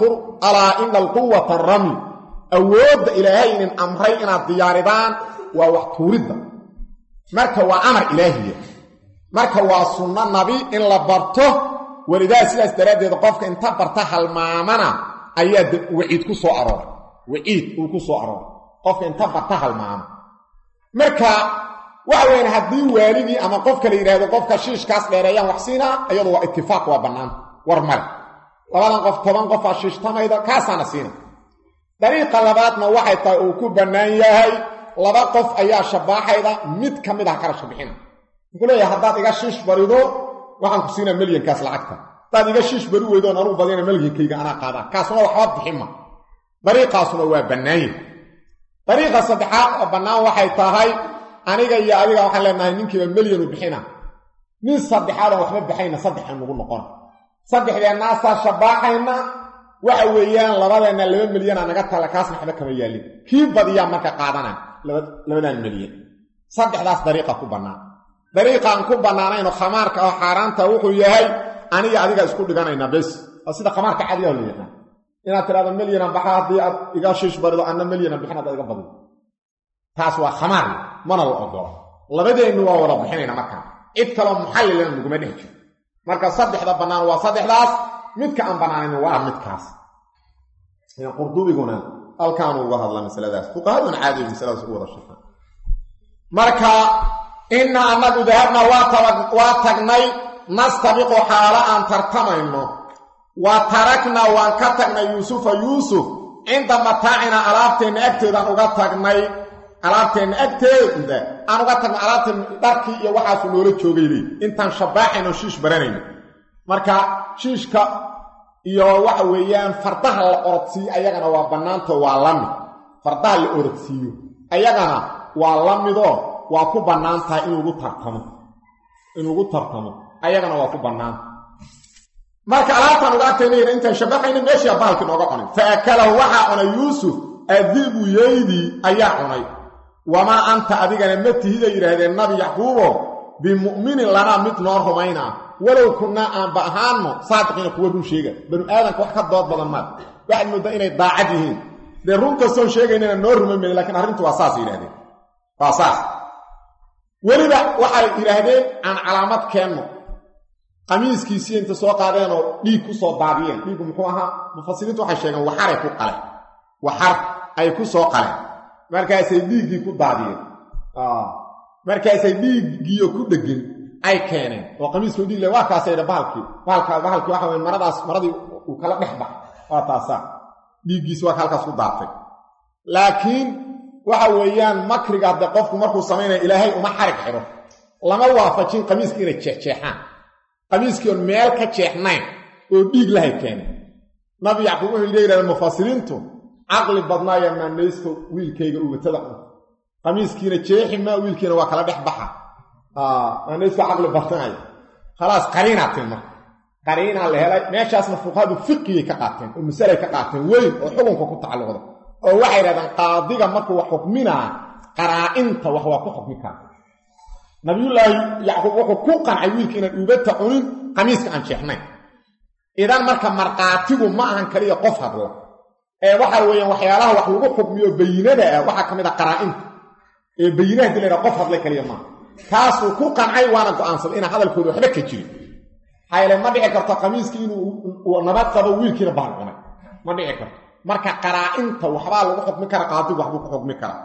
ina alquwata rami awoodda ilaahay inin amray inaad diyaaridaan waa wax tuuridda marka waa amar ilaahiya marka waa sunno nabi in la barto welidaa sidaas daraaddeed qofka inta barta halmaamana ayaa waciid ku soo arooray waciid uu ku soo arooray qofka inta barta halmaama marka waxa weyaan haddii waaligii ama qofka la yidhaahdo qofka shiishkaas dheereeyaan wax siinaa iyadu waa itifaaq waa bannaanta war male labadan qof toban qofaa shiishtamayda kaasaana siina dariiqa labaadna waxay tahay uu ku bannaan yahay laba qof ayaa shabaaxayda mid ka mid ah qarashka bixina wuxuu leeyahay haddaad iga shiish barido waxaan ku siinaa melyankaas lacagta haddaad iga shiish bari weydoon anuu badina melyankayga anaa qaadaa kaasuna waxba bixinma dariiqaasuna waa bannaanya dariiqa saddexaad oo bannaan waxay tahay aniga iyo adiga waxaan leenahay ninkiiba melyanu bixina nin saddexaadan waxba baxayna saddexan nugu noqon saddexdeennaasaa shabaaxayna waxa weeyaan labadeenna laba milyanaa naga tala kaasna waxba kama yaalin kii badiyaa marka qaadana labadan milyan saddexdaas dariiqa ku bannaan dariiqaan ku bannaanayno khamaarka oo xaaraanta wuxuu yahay aniga adiga isku dhiganaynaa bes waa sida khamaarka cadiga la yaqaan inaad tidhahdo melyanan baxa haddii aad iga shiish barido anna melyanan bixin haddaad iga badido taas waa khamaar mana la ogolo labadeennu waa wada bixinayna markaa cid kaloo muxallilana naguma dhex jiro marka saddexda bannaan waa saddexdaas midka aan bannaanayn waa midkaas qurdubiguna halkaanu uga hadla masaladaas fuqahaduna caadiya masaladaas u wada shaqaan marka inna annagu dahabna waa tagnay nastabiqu xaalo aan tartamayno wa taraknaa waan ka tagnay yuusufa yuusuf cinda mataacina alaabteenna agteedaan uga tagnay alaabteenna agteeda aan uga tagno alaabteen dharkii iyo waxaasu noola joogay leey intaan shabaaxayno shiish baranayno marka shiishka iyo waxa weeyaan fardaha la orodsiiyo ayagana waa bannaanto waa la mid fardaha la orodsiiyo ayagana waa la midoo waa ku bannaan tahay in lagu tartamo in lagu tartamo ayagana waa ku bannaanta marka alaabtaan uga agtaynayna intaan shabaxayna meeshaa bahalki nooga cunay fa akalahu waxaa cunay yuusuf adibu yeydii ayaa cunay wamaa anta adigana ma tihiday yidhaahdeen nabi yacquubo bimu'minin lanaa mid noo rumaynaa walow kunnaa aanba ahaanno saadiqiina kuwa run sheega banu aadanka wax ka dood badan maa waxaad mooddaa inay daacad yihiin dee run kastoon sheegaynana noo rumayn mayn lakiin arrintu waa saas yidhahdeen waa saas weliba waxay yidhaahdeen aan calaamad keenno qamiiskiisii inta soo qaadeenoo dhiig ku soo daadiyeen dhiiggu muxuu ahaa mufasiriintu waxay sheegeen waxaray ku qaleen waxar ay ku soo qaleen markaasay dhiiggii ku daadiyeen markaasay dhiiggiiyo ku dhegin ay keeneen oo qamiiska dhiig le waa kaasayha bahalkii bahalka bahalkii waxa weye maradaas maradii uu kala dhex bax waa taasaa dhiiggiisi waa ka halkaas ku daatay laakiin waxa weeyaan makriga hadde qofku markuu samaynaya ilaahay uma xarig xidho lama waafajin qamiiskii inay jeexjeexaan qamiiskii oon meel ka jeexnayn oo dhiig lahay keenay nabi yacquub wuxuu ila yidhahda mufasiriintu caqli badnaaya maanaysto wiilkayga ugatada cunta qamiiskiina jeexi maa wiilkiina waa kala dhex baxa maanaysto caqli badnaaya khalaas qariinaa tin marka qariinaa la helay meeshaasna fuqahadu fiqigay ka qaateen oo masalay ka qaateen weyn oo xukunka ku tacalluqda oo waxay dhahdeen qaadiga markuu wax xukminaa qaraa-inta wax waa ku xukmi kara nabiyullaahi yacquub wuxuu ku qancay wiilka inaan uubata cunin qamiiska aan jeexnayn idan marka markhaatigu ma ahan kaliya qof hadla ee waxa weeyaan waxyaalaha wax lagu xukmiyo bayinada ah waxaa ka mid a qaraa-inta ee bayinaha hadii laydhaha qof hadlay kaliya maaha kaasuu ku qancay waana go-aansaday inaan hadalkooda waxba ka jirin xayle ma dhici karto qamiiskii inuu nabad qabo wiilkiina baan cunay ma dhici karto marka qaraa-inta waxbaa lagu xukmi kara qaadigu waxbuu ku xukmi karaa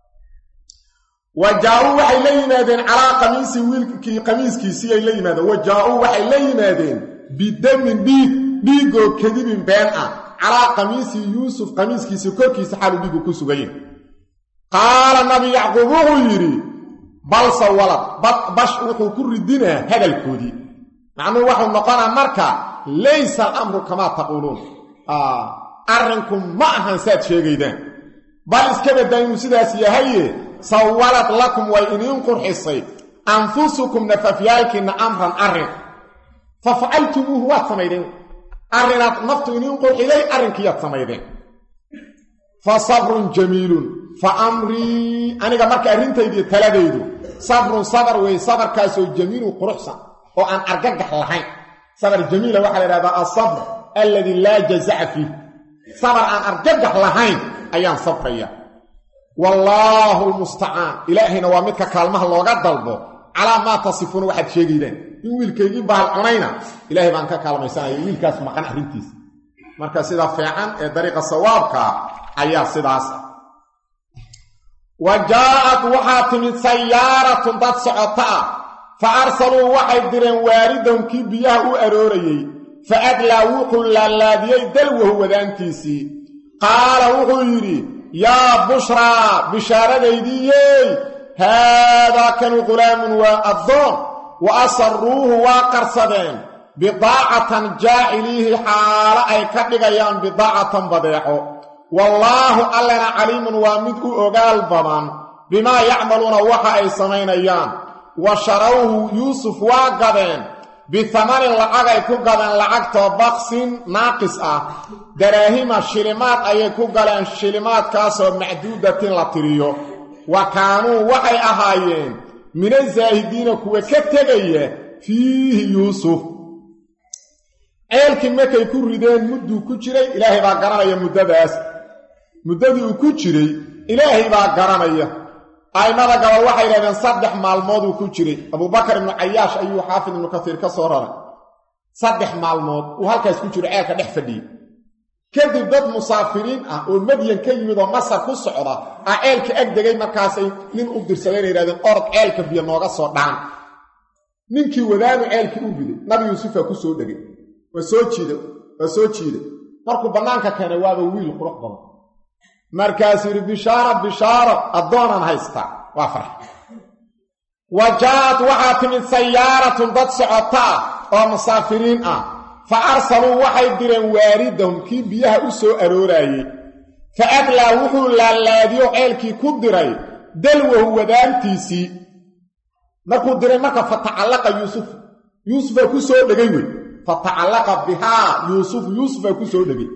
wa jaa-uu waxay la yimaadeen calaa qamiisi wiilkii qamiiskiisii ay la yimaadeen wa jaa-uu waxay la yimaadeen bidamin dhiig dhiigoo kadibin been ah calaa qamiisi yuusuf qamiiskiisii korkiisa xaalu dhiigu ku sugayen qaala nabi yacquub wuxuu yidhi balse walad bash wuxuu ku ridinaa hadalkoodii macnuhu waxuu noqonaa marka laysa alamru kamaa taquuluun arrinku ma ahan saad sheegaydaan bal iska baddaa inuu sidaas yahaye sawalad lakum way iniin qurxisay anfusukum nafafyaalkiinna amran arrin fa facaltumuuhu waad samaydeen arrinaad naftu iniin qurxiday arrinkiiyaad samaydeen fa sabrun jamiilun fa amrii aniga marka arrintaydiiyo taladaydu sabrun sabar weeye sabarkaasoo jamiilun quruxsan oo aan argagax lahayn sabar jamiila waxaa la idhahdaa asabr alladii laa jazaca fiih sabar aan argagax lahayn ayaan sabraya wallaahu lmustacaan ilaahayna waa midka kaalmaha looga dalbo calaa maa tasifuuna waxaad sheegaydaan in wiilkaygii bahal cunayna ilaahay baan ka kaalmaysanaya wiilkaas maqan arrintiisa marka sida fiican ee dariiqa sawaabka ayaa sidaas wa jaa-at waxaa timid sayaaratun dad socota ah fa arsaluu waxay direen waaridahum kii biyaha u aroorayey fa adlaa wuxuu laalaadiyey dalwahu wadaantiisii qaala wuxuu yidhi yaa bushraa bishaaradaydiyey haadaa kanu qulaamun waa addoon wa asaruuhu waa qarsadeen bidaacatan jaaciliihi xaalo ay ka dhigayaan bidaacatan badeeco wallaahu allana caliimun waa mid u ogaal badan bimaa yacmaluuna waxa ay samaynayaan wa sharawhu yuusuf waa gadeen bihamanin lacag ay ku gadeen lacagtoo baksin naaqis ah daraahima shilimaad ayay ku galeen shilimaadkaasoo macduudatin la tiriyo wa kaanuu waxay ahaayeen mina zaahidiina kuwa ka tegaya fiihi yuusuf ceelkii markay ku rideen mudduu ku jiray ilaahay baa garanaya muddadaas muddadii uu ku jiray ilaahay baa garanaya a'immada gabal waxay yidhahdeen saddex maalmooduu ku jiray abubakar ibnu cayaash ayuu xaafid ibnu kasiir ka soo raray saddex maalmood uu halkaas ku jiro ceelka dhex fadhiyey kadib dad musaafiriin ah oo madyan ka yimid oo masar ku socda ah ceelka ag degay markaasay nin u dirsadayna yidhahdeen orod ceelka biyo nooga soo dhaan ninkii wadaanu ceelkii u riday nabi yuusufa ku soo dhegay waa soo jiida waa soo jiiday markuu bannaanka keenay waaba wiil qurux badan markaasuu yidhi bishaara bishaaro addoonaan haystaa waa farx wa jaa-ad waxaa timid sayaaratun dad socota ah oo musaafiriin ah fa arsaluu waxay direen waaridahum kii biyaha u soo arooraayey fa adlaa wuxuu laalaadiyo ceelkii ku diray dalwahu wadaantiisii markuu diray marka fa tacallaqa yuusuf yuusufaa ku soo dhegay wey fa tacallaqa bihaa yuusuf yuusufaa ku soo dhegay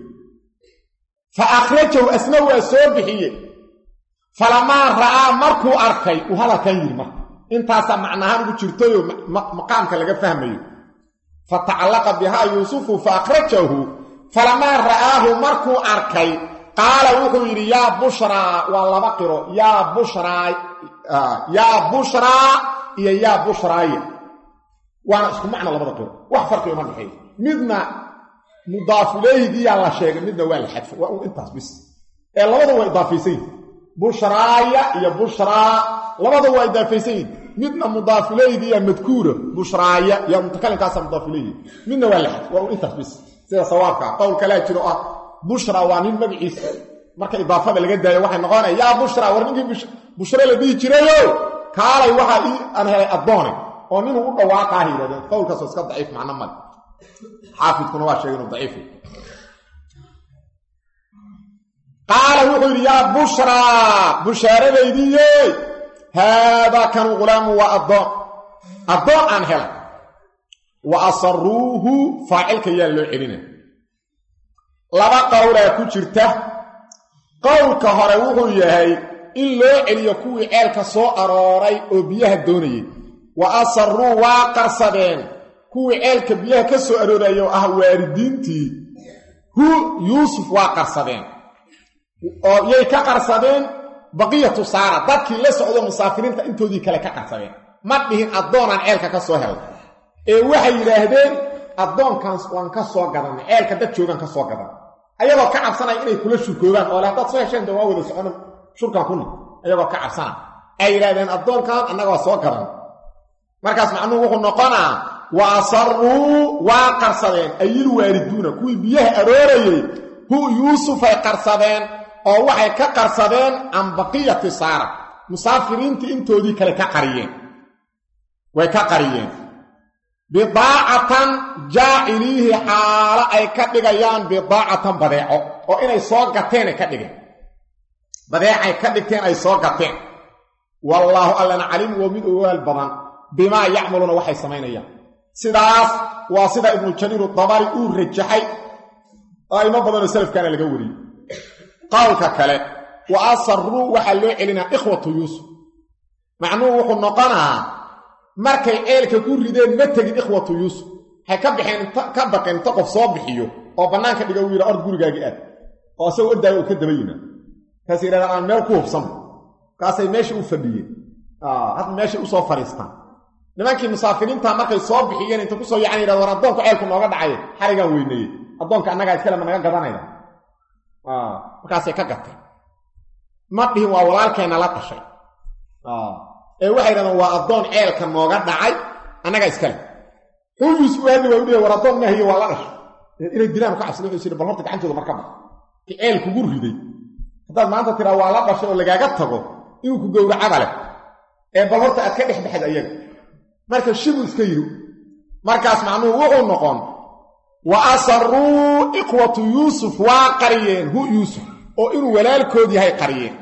fa akhrajahu asna waa soo bixiyey falamaa ra'aa markuu arkay uu hadalkan yidhi marka intaasaa macnahaan ugu jirtayoo maqaamka laga fahmayo fa tacallaqa bihaa yuusufu fa akhrajahu falamaa ra'aahu markuu arkay qaala wuxuu yidhi yaa bushraa waa laba qiro yaa bushraa yaa bushraa iyo yaa bushraaya waana isku macno labada qiro wax farqiga ma dhexeeyo midna mudaafuleeygiyaa la sheegay midna waa la xadfay waa un intaas bis ee labadu waa idaafaysan yihin bushraaya iyo bushraa labadu waa idaafaysan yihin midna mudaafuleeygiyaa madkuura bushraaya iyo mutakalimkaasa mudaafuleeygi midna waa la xadfay waa un intaas bis sida sawaabka qowl kalaa jiro ah bushra waa nin magaciisa marka idaafada laga daayo waxay noqonaya yaa bushra war ninkii bushre la dhihi jirayo kaalay waxaa ii aan helay addoone oo ninuu u dhawaaqaaha yidhahdeen qowlkaasoo iska daciif macno male xaafidkuna waa sheegay inuu daciif qaala wuxuu yidhi yaa bushraa bushaaradaydiiye haadaa kanu ghulaamu waa addoon addoon aan helay wa asaruuhu faacilka yaa loo celina laba qowlaa ku jirta qowlka hore wuxuu yahay in loo celiyo kuwii ceelka soo arooray oo biyaha doonayay wa asaruu waa qarsadeen kuwii ceelka biyaha ka soo arooraya oo ah waaridiintii hu yuusuf waa qarsadeen oo yay ka qarsadeen baqiyatu saara dadkii la socdo musaafiriinta intoodii kale ka qarsadeen ma dhihin addoonaan ceelka ka soo helay ee waxay yidhaahdeen addoonkan waan ka soo gadanay ceelka dad joogaan ka soo gadan ayagoo ka cabsanaya inay kula shurkoogaan oo le haddaad soo hesheen de waa wada socona shurkan kuna ayagoo ka cabsana ay yidhahdeen addoonkan annagaa soo gadan markaas macnuhu wuxuu noqonaa wa asaruu waa qarsadeen ayil waariduuna kuwii biyaha aroorayey hu yuusufay qarsadeen oo waxay ka qarsadeen can baqiyati saara musaafiriintii intoodii kale ka qariyeen way ka qariyeen bidaacatan jaaciliihi xaalo ay ka dhigayaan bidaacatan badeeco oo inay soo gateenay ka dhigeen badeecay ka dhigteen ay soo gateen wallaahu allana caliim waa mid ogaal badan bimaa yacmaluuna waxay samaynayaan sidaas waa sida ibnu jariir dabari uu rajaxay aimo badanoo salafkaana laga wariyey qowlka kale wa asaruu waxaa loo celinaa ikhwatu yuusuf macnuhu wuxuu noqonaa markay ceelka ku rideen ma tegin ikhwatu yuusuf waxay ka baxeen ka baqeen inta qof soo bixiyo oo bannaanka dhiga uu yidha ord gurigaagii aad oo isagoo ordaaga uu ka daba yimaad markaas yidhahdaan aan meel ku hubsanba markaasay meesha u fadhiyeen hadda meeshay usoo fadhiistaan nimankii musaafiriinta markay soo bixiyeen inta kusoo yacan yidhahd war addoonku ceelku nooga dhacay xarigaan weyneeyey addoonka annagaa iskale ma naga gadanayna markaasay ka gateen ma dhihin waa walaalkeenna la dhashay ee waxay yidhahdeen waa addoon ceelka nooga dhacay annagaa iskale xuu yuusuf hadli waa u dhihi war addoon maahiyo waa la dhashay inay dilaan ka cabsada wuxuu yidhi bal horta gacantooda marka bax ki ceel kugu riday haddaad maanta tiraa waa la dhashay oo lagaaga tago inuu ku gowracaba leh ee bal horta aad ka dhex baxad ayaga marka shibuu iska yidhi markaas macnuhu wuxuu noqon wa asaruu ikhwatu yuusuf waa qariyeen hu yuusuf oo inuu walaalkood yahay qariyeen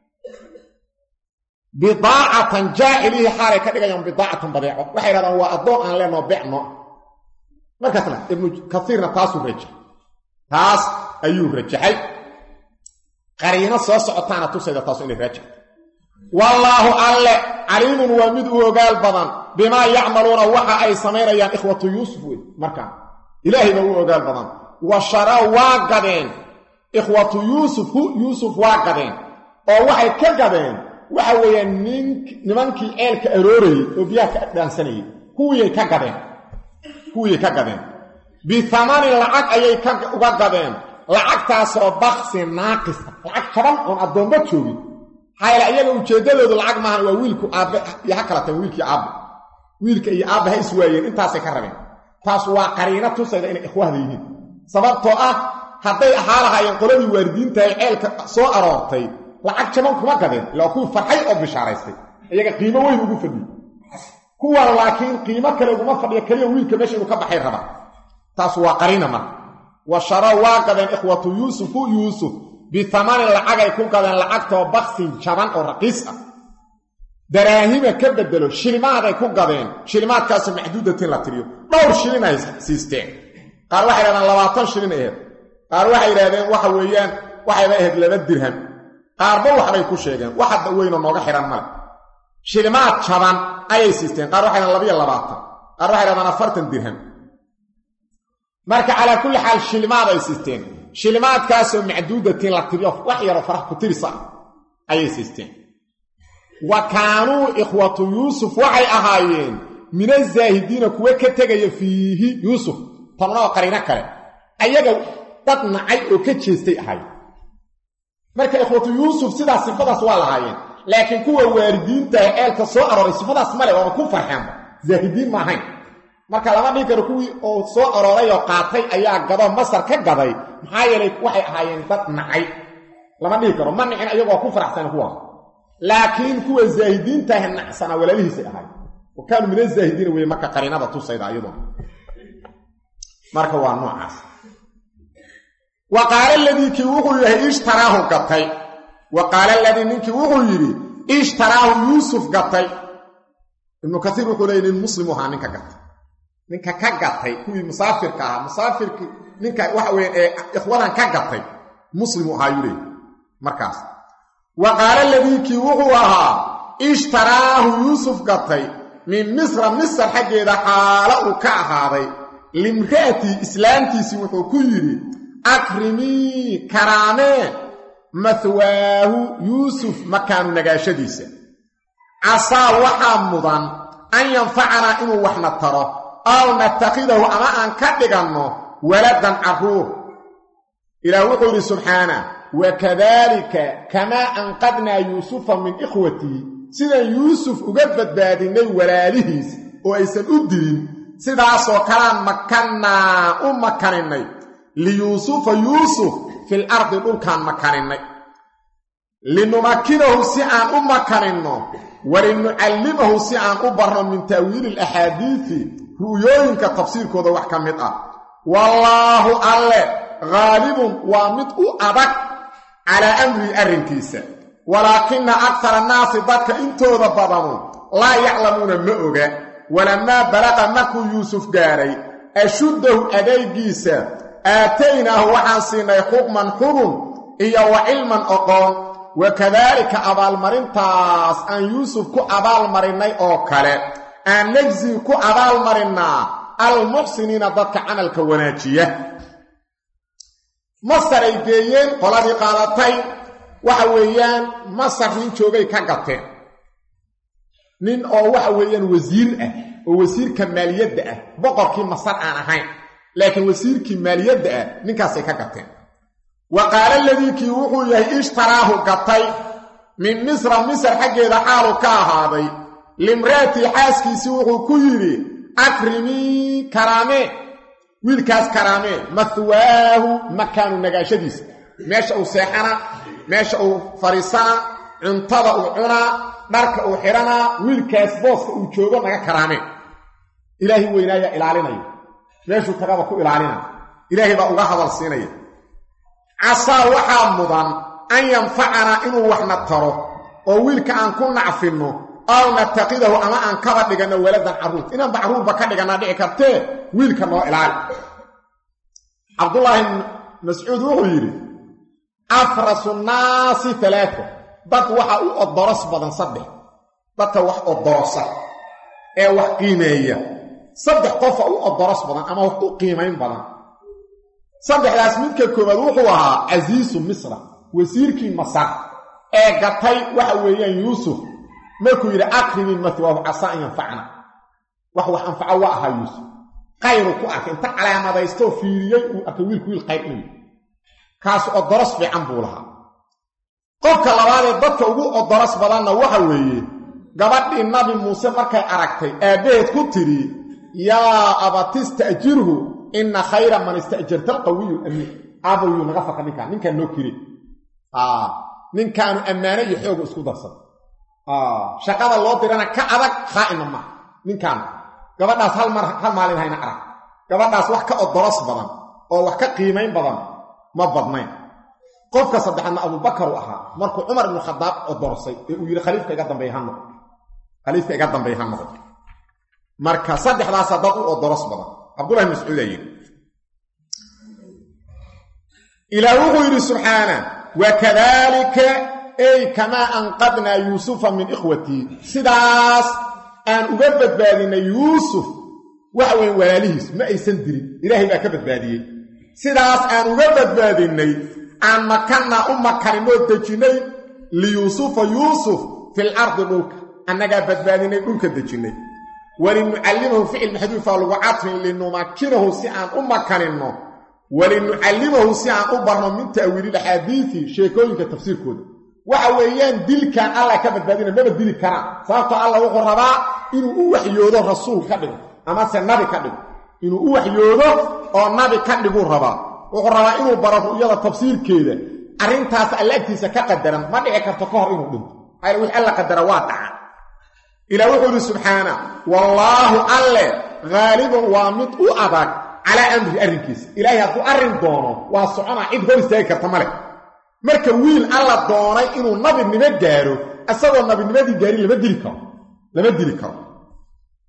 bidaacatan jaacilihi xaalay ka dhigayaan bidaacatan badeeco waxay yidhahdaan waa addoon aan leenoo becno markaasna ibnu kasiirna taasuu rajaxay taas ayuu rajaxay qariino soo socotaana tusayda taasu inay raajaxto wallaahu alle caliimun waa mid u ogaal badan bimaa yacmaluuna waxa ay samaynayaan ikhwatu yuusuf wey markaan ilaahay baa u ogaal badan wa shara waa gadeen ikhwatu yuusuf hu yuusuf waa gadeen oo waxay ka gadeen waxa weeyaan nin nimankii ceelka aroorayey oo biyaha ka dhaansanayey kuwiyay ka gadeen kuwiyay ka gadeen bihamanin lacag ayay uga gadeen lacagtaasoo baksi naaqisa lacag jaban oon addoomba joogin maxaa yaele iyaga ujeeddadoodu lacag maahan waa wiilku aabbe iyo ha kala taen wiilkii aabbe wiilka iyo aabbe ha iswaayeen intaasay ka rabeen taas waa qariino tusayda inay ikhwahda yihiin sababtoo ah hadday ahaa lahaayeen qoladii waaridiintahay ceelka soo aroortay lacag jaban kuma gadeen ilaa kuwii farxay oo bishaaraystay iyaga qiimo weyn ugu fadhiye kuwan laakiin qiimo kale uguma fadhiya keliya wiilka meesha inuu ka baxay raba taas waa qariina marka wa shara waa gadeen ikhwatu yuusufu yuusuf bihamanin lacagay ku gadeen lacagtoo baksin jaban oo raqiis ah daraahima ka bedelo shilimahaday ku gadeen shilimaadkaasoo maxduudatin la tiriyo dhowr shilin ay siisteen qaar waxay yidhahdeen labaatan shilin aheed qaar waxay yidhahdeen waxa weeyaan waxayba ahayd laba dirham qaarba waxbay ku sheegeen wax hadda weynoo nooga xidhan male shilimaad jaban ayay siisteen qaar waxay yidhahdeen labayo labaatan qaar waxay yidhahdeen afartan dirham marka calaa kulli xaal shilimaad ay siisteen shilimaadkaasoo macduudatin la tiriyo wax yaroo farax ku tirisa ayay siisteen wa kaanuu ikhwatu yuusuf waxay ahaayeen min azaahidiina kuwa ka tegaya fiihi yuusuf tanuna oo qariino kale ayaga dad nacay oo ka jeestay ahaayeen marka ikhwatu yuusuf sidaas sifadaas waa lahaayeen laakiin kuwa waalidiintaah ceelka soo arooray sifadaas male waaba ku farxeenba zaahidiin ma ahayn marka lama dhihi karo kuwii oo soo arooray oo qaatay ayaa gado masar ka gaday maxaa yeelay waxay ahaayeen dad nacay lama dhihi karo ma nicin ayagoo ku faraxsana kuwaas laakiin kuwa zaahidiintaah nacsana walaalihiisay ahaayeen wa kaanuu min azaahidiina weye marka qariinada tusayda iyaduna marka waa noocaas wa qaala aladii kii wuxuu yahay ishtaraahu gatay wa qaala aladii ninkii wuxuu yidhi ishtaraahu yuusuf gatay ibnu kaiir wuxuu leeyay nin muslimu ahaa ninka gatay ninka ka gatay kuwii musaafirka ahaa musaafirkii ninka waxa weya ee ikhwadan ka gatay muslimu ahaa yuu leey markaas wa qaala ladiikii wuxuu ahaa ishtaraahu yuusuf gatay min misra misr xaggeeda xaalo uu ka ahaaday limra'atii islaamtiisii wuxuu ku yidhi akrimii karaamee mahwaahu yuusuf makaanu nagaashadiisa casaa waxaa mudan an yanfacanaa inuu waxna taro aw natakhidahu ama aan ka dhiganno waladan carruur ilaah wuxuu yidhi subxaana wakadaalika kamaa anqadnaa yuusufa min ikhwatii sidaan yuusuf uga badbaadinnay walaalihiis oo aysan u dilin sidaasoo kalaan makannaa u makaninnay liyuusufa yuusuf fil ardi dhulkaan makaninnay linumakinahu si aan u makaninno walinucallimahu si aan u barno min ta'wiili alaxaadiisi ru'yooyinka tafsiirkooda wax ka mid ah wallaahu alle khaalibun waa mid u adag calaa amrihi arrinkiisa walaakina aktar annaasi dadka intooda badanu laa yaclamuuna ma oga walamaa balaqa markuu yuusuf gaadhay ashuddahu adaygiisa aataynaahu waxaan siinay xukman xukun iyo wa cilman oqoon wakadaalika abaalmarintaas aan yuusuf ku abaalmarinnay oo kale aan najsii ku abaalmarinnaa almuxsiniina dadka camalka wanaajiya masar ay geeyeen qoladii qaadatay waxa weeyaan masar nin joogay ka gateen nin oo waxa weeyaan wasiir ah oo wasiirka maaliyadda ah boqorkii masar aan ahayn laakiin wasiirkii maaliyadda ah ninkaasay ka gateen wa qaala ladiikii wuxuu yahay ishtaraahu gatay min misra misar xaggeeda xaalu ka ahaaday limra'atii xaaskiisii wuxuu ku yidhi akrimii karaamee wiilkaas karaamee mahwaahu makaanu nagaashadiisa meesha uu seexana meesha uu fadhiisana cuntada uu cunaa dharka uu xidhanaa wiilkaas booska uu joogo naga karaamee ilaahay weynaayaa ilaalinaya meeshuu tagaba ku ilaalinaya ilaahay baa uga hadal siinaya casaa waxaa mudan an yanfacanaa inuu waxna taro oo wiilka aan ku nacfinno aw natakidahu ama aan kaba dhiganno waladan carruur inaanba carruurba ka dhigannaa dhici kartee wiilka noo ilaali cabdullaahi mascuud wuxuu yidhi afrasu nnaasi alaaa dad waxa u odoros badan saddex dadka wax odorosa ee wax qiimeeya saddex qofa u odoros badan ama wax u qiimayn badan saddexdaas midka koowaad wuxuu ahaa casiisu misra wasiirkii masar ee gatay waxa weeyaan yuusuf markuu yidhi akrimi mahwaahu casaa an yanfacna wax wax anfaco waa ahaa yuusuf qayru ku arkay inta calaamadaystoo fiiriyey uu arkay wiilku wiil qayr inuu kaas odoros fiican buu lahaa qofka labaadee dadka ugu odoros badanna waxa weeye gabadhii nabi muuse markay aragtay aabbaheed ku tidhi yaa abatista'jirhu inna khayra man ista'jarta alqawiyu amiin aabowyuu naga faka ninkaan ninkaan noo kiri ninkaanu ammaano iyo xooga isku darsan shaqada loo dirana ka adag khaa'ina maaha ninkaan gabadhaas hal mar hal maalin hayna arag gabadhaas wax ka odoros badan oo wax ka qiimayn badan ma badnayn qofka saddexaadna abubakar uu ahaa markuu cumar ibnu khadaab odorsay ee uu yidhi khaliifka iga dambeey ha noqo khaliifka iga dambeey ha noqo marka saddexdaasa dad u odoros badan cabdullahi mascuud aa yidhi ilaah wuxuu yidhi subxaana wakadaalika ey kamaa anqadnaa yuusufa min ikhwatii sidaas aan uga badbaadinay yuusuf waxa weeye walaalihiis ma aysan dirin ilaahay baa ka badbaadiyey sidaas aan uga badbaadinnay aan makannaa u makaninoo dejinnay liyuusufa yuusuf fil ardi dhulka annagaa badbaadinay dhulka dejinnay walinucallimahu ficil maxduufaa lagu cadfin linumakinahu si aan u makaninno walinucallimahu si aan u barno min ta'wiililaxaadiisi sheekooyinka tafsiirkooda waxa weeyaan dilkan allah ka badbaadina maba dili karaan sababtoo allah wuxuu rabaa inuu u waxyoodo rasuul ka dhigo amase nabi ka dhigo inuu u waxyoodo oo nabi ka dhiguu rabaa wuxuu rabaa inuu baro ru'yada tafsiirkeeda arrintaas alla agtiisa ka qadaran ma dhici karto ka hor inuu dhinto maxaa wix alla qadara waa dhaca ilaa wuxuu yidhi subxaana wallaahu alle haalibun waa mid u adag calaa amrihi arrinkiisa ilaahay hadduu arrin doono waa soconaa cid hor istaagi karta ma leh marka wiil alla doonay inuu nabinimo gaaro isagoo nabinimadii gaarin lama dili karo lama dili karo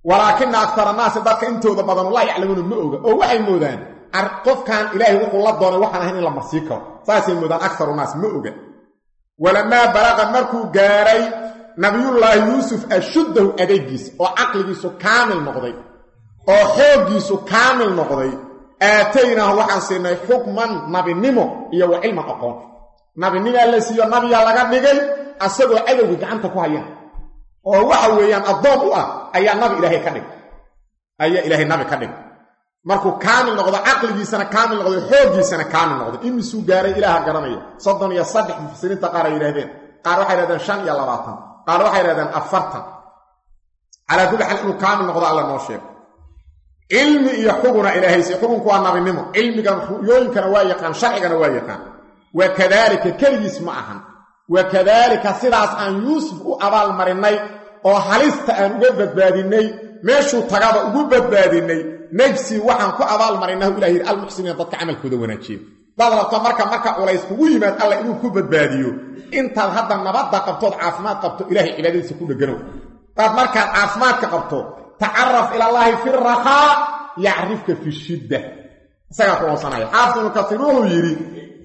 walaakina aktar annaasi dadka intooda badanu laa yaclamuuna ma oga oo waxay moodaan qofkan ilaahay wuxuu la doonay waxaan ahayn in la marsii karo saasay moodaan aktaru naas ma oga walamaa balaqa markuu gaaray nabiyullaahi yuusuf ashuddahu adeegiisa oo caqligiisu kaamil noqday oo xooggiisu kaamil noqday aataynaahu waxaan siinay xukman nabinimo iyo wa cilman aqoon nabinimaa la siiyo nabiyaa laga dhigay asagoo cadowga gacanta ku hayaan oo waxa weeyaan addoon u ah ayaa nabi ilaahay ka dhigay ayaa ilaahay nabi ka dhigay markuu kaamil noqdo caqligiisana kaamil noqdo xooggiisana kaamil noqdo imisuu gaaray ilaaha garanaya soddon iyo saddex mufasiriinta qaar ay yidhahdeen qaar waxay yidhahdeen shan iyo labaatan qaar waxay yidhahdeen afartan calaa kulli xaal inuu kaamil noqdo alla noo sheego cilmi iyo xuguna ilaahayse xugunku waa nabinimo cilmigan ruyooyinkana waa yaqaan sharcigana waa yaqaan wa kadaalika keligiis ma ahan wa kadaalika sidaas aan yuusuf u abaalmarinnay oo halista aan uga badbaadinnay meeshuu tagaba ugu badbaadinnay najsi waxaan ku abaalmarinahu ilah yidhi almuxsiniina dadka camalkooda wanaajiya daad rabto marka marka culays kugu yimaad alla inuu ku badbaadiyo intaad hadda nabadda qabtood caafimaad qabto ilahay cibaadadiisa ku dheganow daad markaad caafimaadka qabto tacaraf ilallaahi fi rahaa yacrifka fi shidda isagaa ku oonsanaya xaafid ibnu kasiir wuxuu yidhi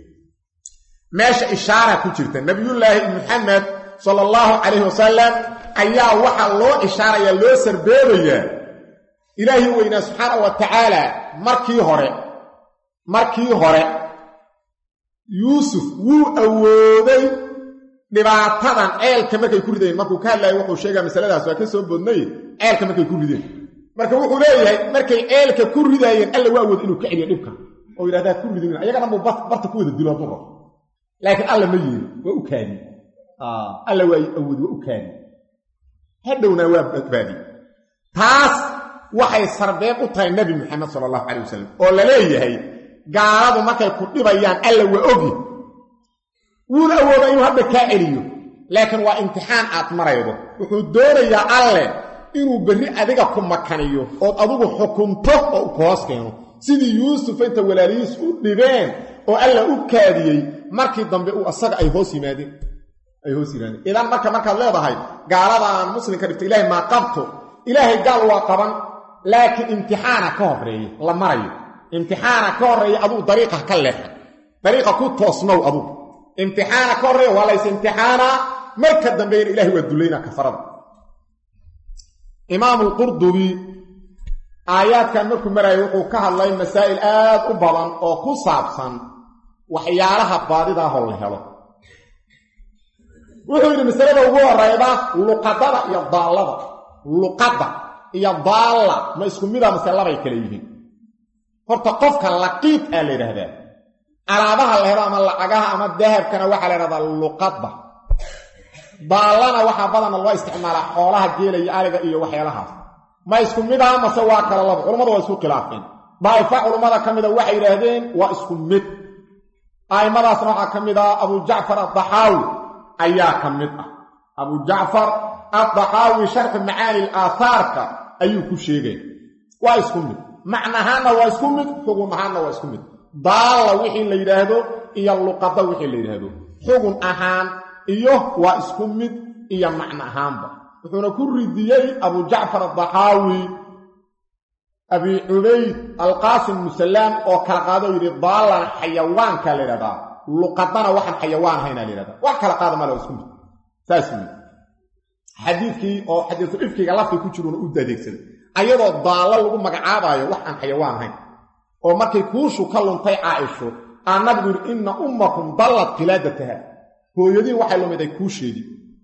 meesha ishaara ku jirta nabiyullaahi muxamed sala allahu calayhi wasalam ayaa waxaa loo ishaarayaa loo sarbeebayaa ilaahi weynaa subxaana wa tacaala markii hore markii hore yuusuf wuu awooday dhibaatadan ceelka markay ku rideen markuu ka hadlayo wuxuu sheegaa masaladaas waa ka soo bodnay ceelka markay ku rideen marka wuxuu leeyahay markay ceelka ku ridaayeen alla waa awood inuu ka celiyo dhibka oo yidhahdaa ku ridin ayagana buu barta ku wada dilo hadduu rabo laakiin alla ma yeeli waa u kaadiye alla waa awood waa u kaadiye hadhowna waa badbaadiye taas waxay sarbeeb u tahay nebi moxamed sala allahu calay wasalam oo la leeyahay gaaladu markay ku dhibayaan alla waa ogi wuuna awoodaa inuu hadda kaa celiyo laakiin waa imtixaan aad maraydo wuxuu doonayaa alle inuu berri adiga ku makaniyo ood adigu xukunto oo u koos keeno sidii yuusuf inta walaalihiis u dhibeen oo alla u kaadiyey markii dambe uu asaga ay hoos yimaadeen ay hoos yimaadeen idan marka markaad leedahay gaaladaan muslimka dhibta ilaahay maa qabto ilaahay gaal waa qaban laakiin imtixaana ka horreeya la marayo imtixaana ka horreeya aduu dariiqa ka leexan dariiqa ku toosnow adugu imtixaana ka horreeya waa lays imtixaanaa marka dambeeyna ilahay waa dullaynaa kafarada imaamu lqurdubi aayaadkan markuu maraayo wuxuu ka hadlay masaa'il aad u badan oo ku saabsan waxyaalaha baadidaahoo la helo wuxuu yidhi masalada ugu horeyda luqadada iyo daallada luqadda iyo daalla ma isku mida mase labay kale yihiin horta qofka laqiid aa la yidhaahdaa alaabaha la helo ama lacagaha ama dahabkana waxaa la yidhahdaa luqadda daallana waxaa badana loo isticmaalaa xoolaha geela iyo ariga iyo waxyaalahaas ma isku mid aha mase waa kala laba culammadu waa isku khilaafeen daa'ifa culummada ka mida waxay yidhaahdeen waa isku mid a'immadaasna waxaa ka mid ah abu jacfar addaxaawi ayaa ka mid ah abu jacfar addaxaawi sharxu macaani aaahaarka ayuu ku sheegay waa isku mid macnahaanna waa isku mid xugun ahaanna waa isku mid daalla wixii la yidhaahdo iyo luqada wixii la yidhaahdo xugun ahaan iyo waa isku mid iyo macno ahaanba wuxuuna ku ridiyey abu jacfar addaxaawi abi cubayd alqaasim musalaam oo kala qaado yidhi daallana xayawaankaa la yidhahdaa luqadana waxaan xayawaan ahaynaa la yidhahdaa wax kala qaada male waa isku mid saas wii xadiidkii oo xadiisu ifkiga lafti ku jiruuna u adeegsaday ayadoo daallo lagu magacaabaayo wax aan xayawaan ahayn oo markay kuushu ka luntay caaisho aa nabigu yidhi inna ummakum dallad qilaadataha hooyadiin waxay lumiday kuusheedii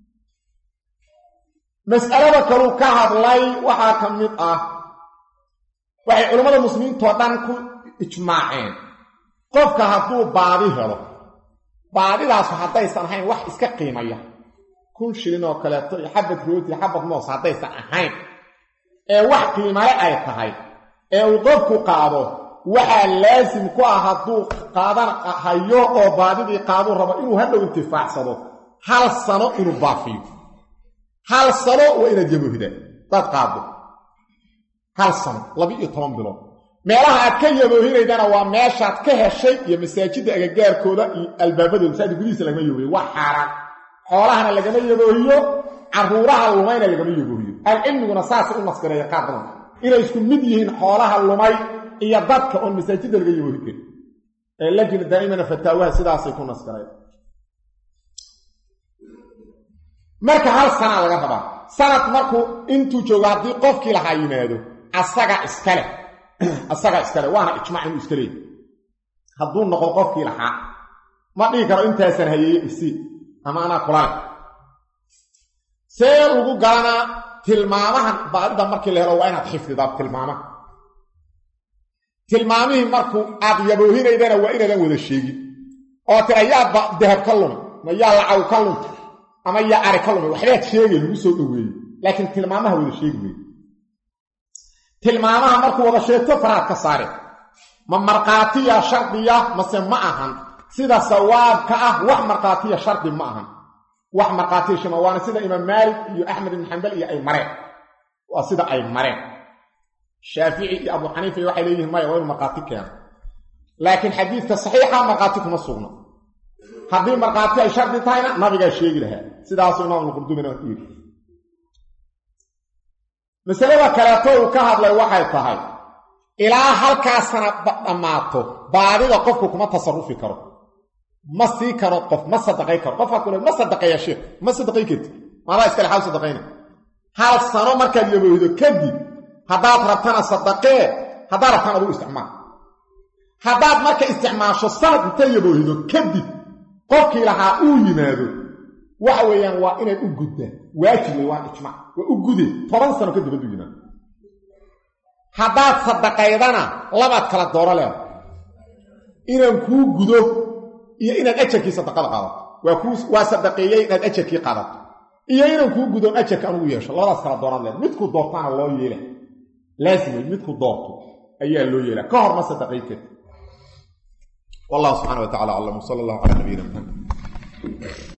mas'alada kaluu ka hadlay waxaa ka mid ah waxay culammada muslimiintoo dhan ku ijmaaceen qofka hadduu baadi helo baadidaasu haddaysan ahayn wax iska qiimaya kun shilin oo kaleeto iyo xabad rooti xabad moos haddaysan ahayn ee wax qiimale ay tahay ee uu qofku qaado waxaa laasim ku ah hadduu qaadan hayo oo baadidii qaaduu rabo inuu hadhow intifaacsado hal sano inuu baafiyo hal sano waa inaad yaboohidaan daad qaado hal sano laba-iyo toban bilood meelaha aad ka yaboohinaydana waa meeshaad ka heshay iyo masaajidda agagaarkooda iyo albaabadooda masaajid gudihiisa lagama yaboohiyo waa xaaraan xoolahana lagama yaboohiyo carruuraha lumayna lagama yaboohiyo alcilmiguna saasay u nasgareeya qaar badan inay isku mid yihiin xoolaha lumay iyo dadka oon masaajidda laga yaboohi karin ee lajina daa'imana fataawaha sidaasay ku nasgareen marka hal sanaa laga rabaa sanad markuu intuu joogo haddii qofkii lahaa yimaado asaga iskale asaga iskale waana ijmac inuu iska leeyahy hadduu noqdo qofkii lahaa ma dhihi karo intaasan hayeeye isi ama anaa kulale see ugu garanaa tilmaamahan baadida markii la helo waa inaad xifdidaa tilmaamaha tilmaamihii markuu aad yaboohinaydana waa inaadan wada sheegin oo tira yaadba dahab ka lumay ma yaa lacaw ka lumta ama yaa ari ka lumay waxbaad sheegay lagu soo dhoweeyey laakiin tilmaamaha wada sheegi wey tilmaamaha markuu wada sheegto faraad ka saare ma markhaatiya shardiya mase ma ahan sida sawaabka ah wax markhaatiya shardi ma ahan wax markhaatiya shima waana sida imaam maalik iyo axmed ibn xambal iyo ay mareen waa sida ay mareen shaafici iyo abu xaniifa iyo waxay leeyihiin maya waa inu markhaati keeno laakiin xadiidka saxiixa markhaati kuma sugna haddii markhaati ay shardi tahayna nabigaa sheegi lahaa sidaasuu imaamulqurdumina yidhi masalada kaleeto uu ka hadlay waxay tahay ilaa halkaasana dhammaato baadida qofku kuma tasarufi karo ma sii karo qof ma sadaqay karo qofka kule ma sadaqeeya sheekh ma sadaqay karti maadaa iskale xaal sadaqayna hal sano markaad yaboohdo kadib haddaad rabtana sadaqee haddaad rabtana aduu isticmaal haddaad marka isticmaasho sanad inta yaboohdo kadib qofkii lahaa uu yimaado waxa weeyaan waa inaad u guddaan waajib wey waa ijmac waa u gude toban sano kadib hadduu yimaado haddaad sadaqaydana labaad kala dooro leeda inaan kuu gudo iyo inaad ajarkii sadaqada qaadato waa kuu waa sadaqeeyey inaad ajarkii qaadato iyo inaan kuu gudoon ajarka anugu yeesho labadaas kala dooraad leeda midkuu doortaana loo yeela laasim wey midkuu doorto ayaa loo yeelaa ka hor ma sadaqay karti wallahu subxana wa tacala aclam wsala allahu calaa nabiyina maxamed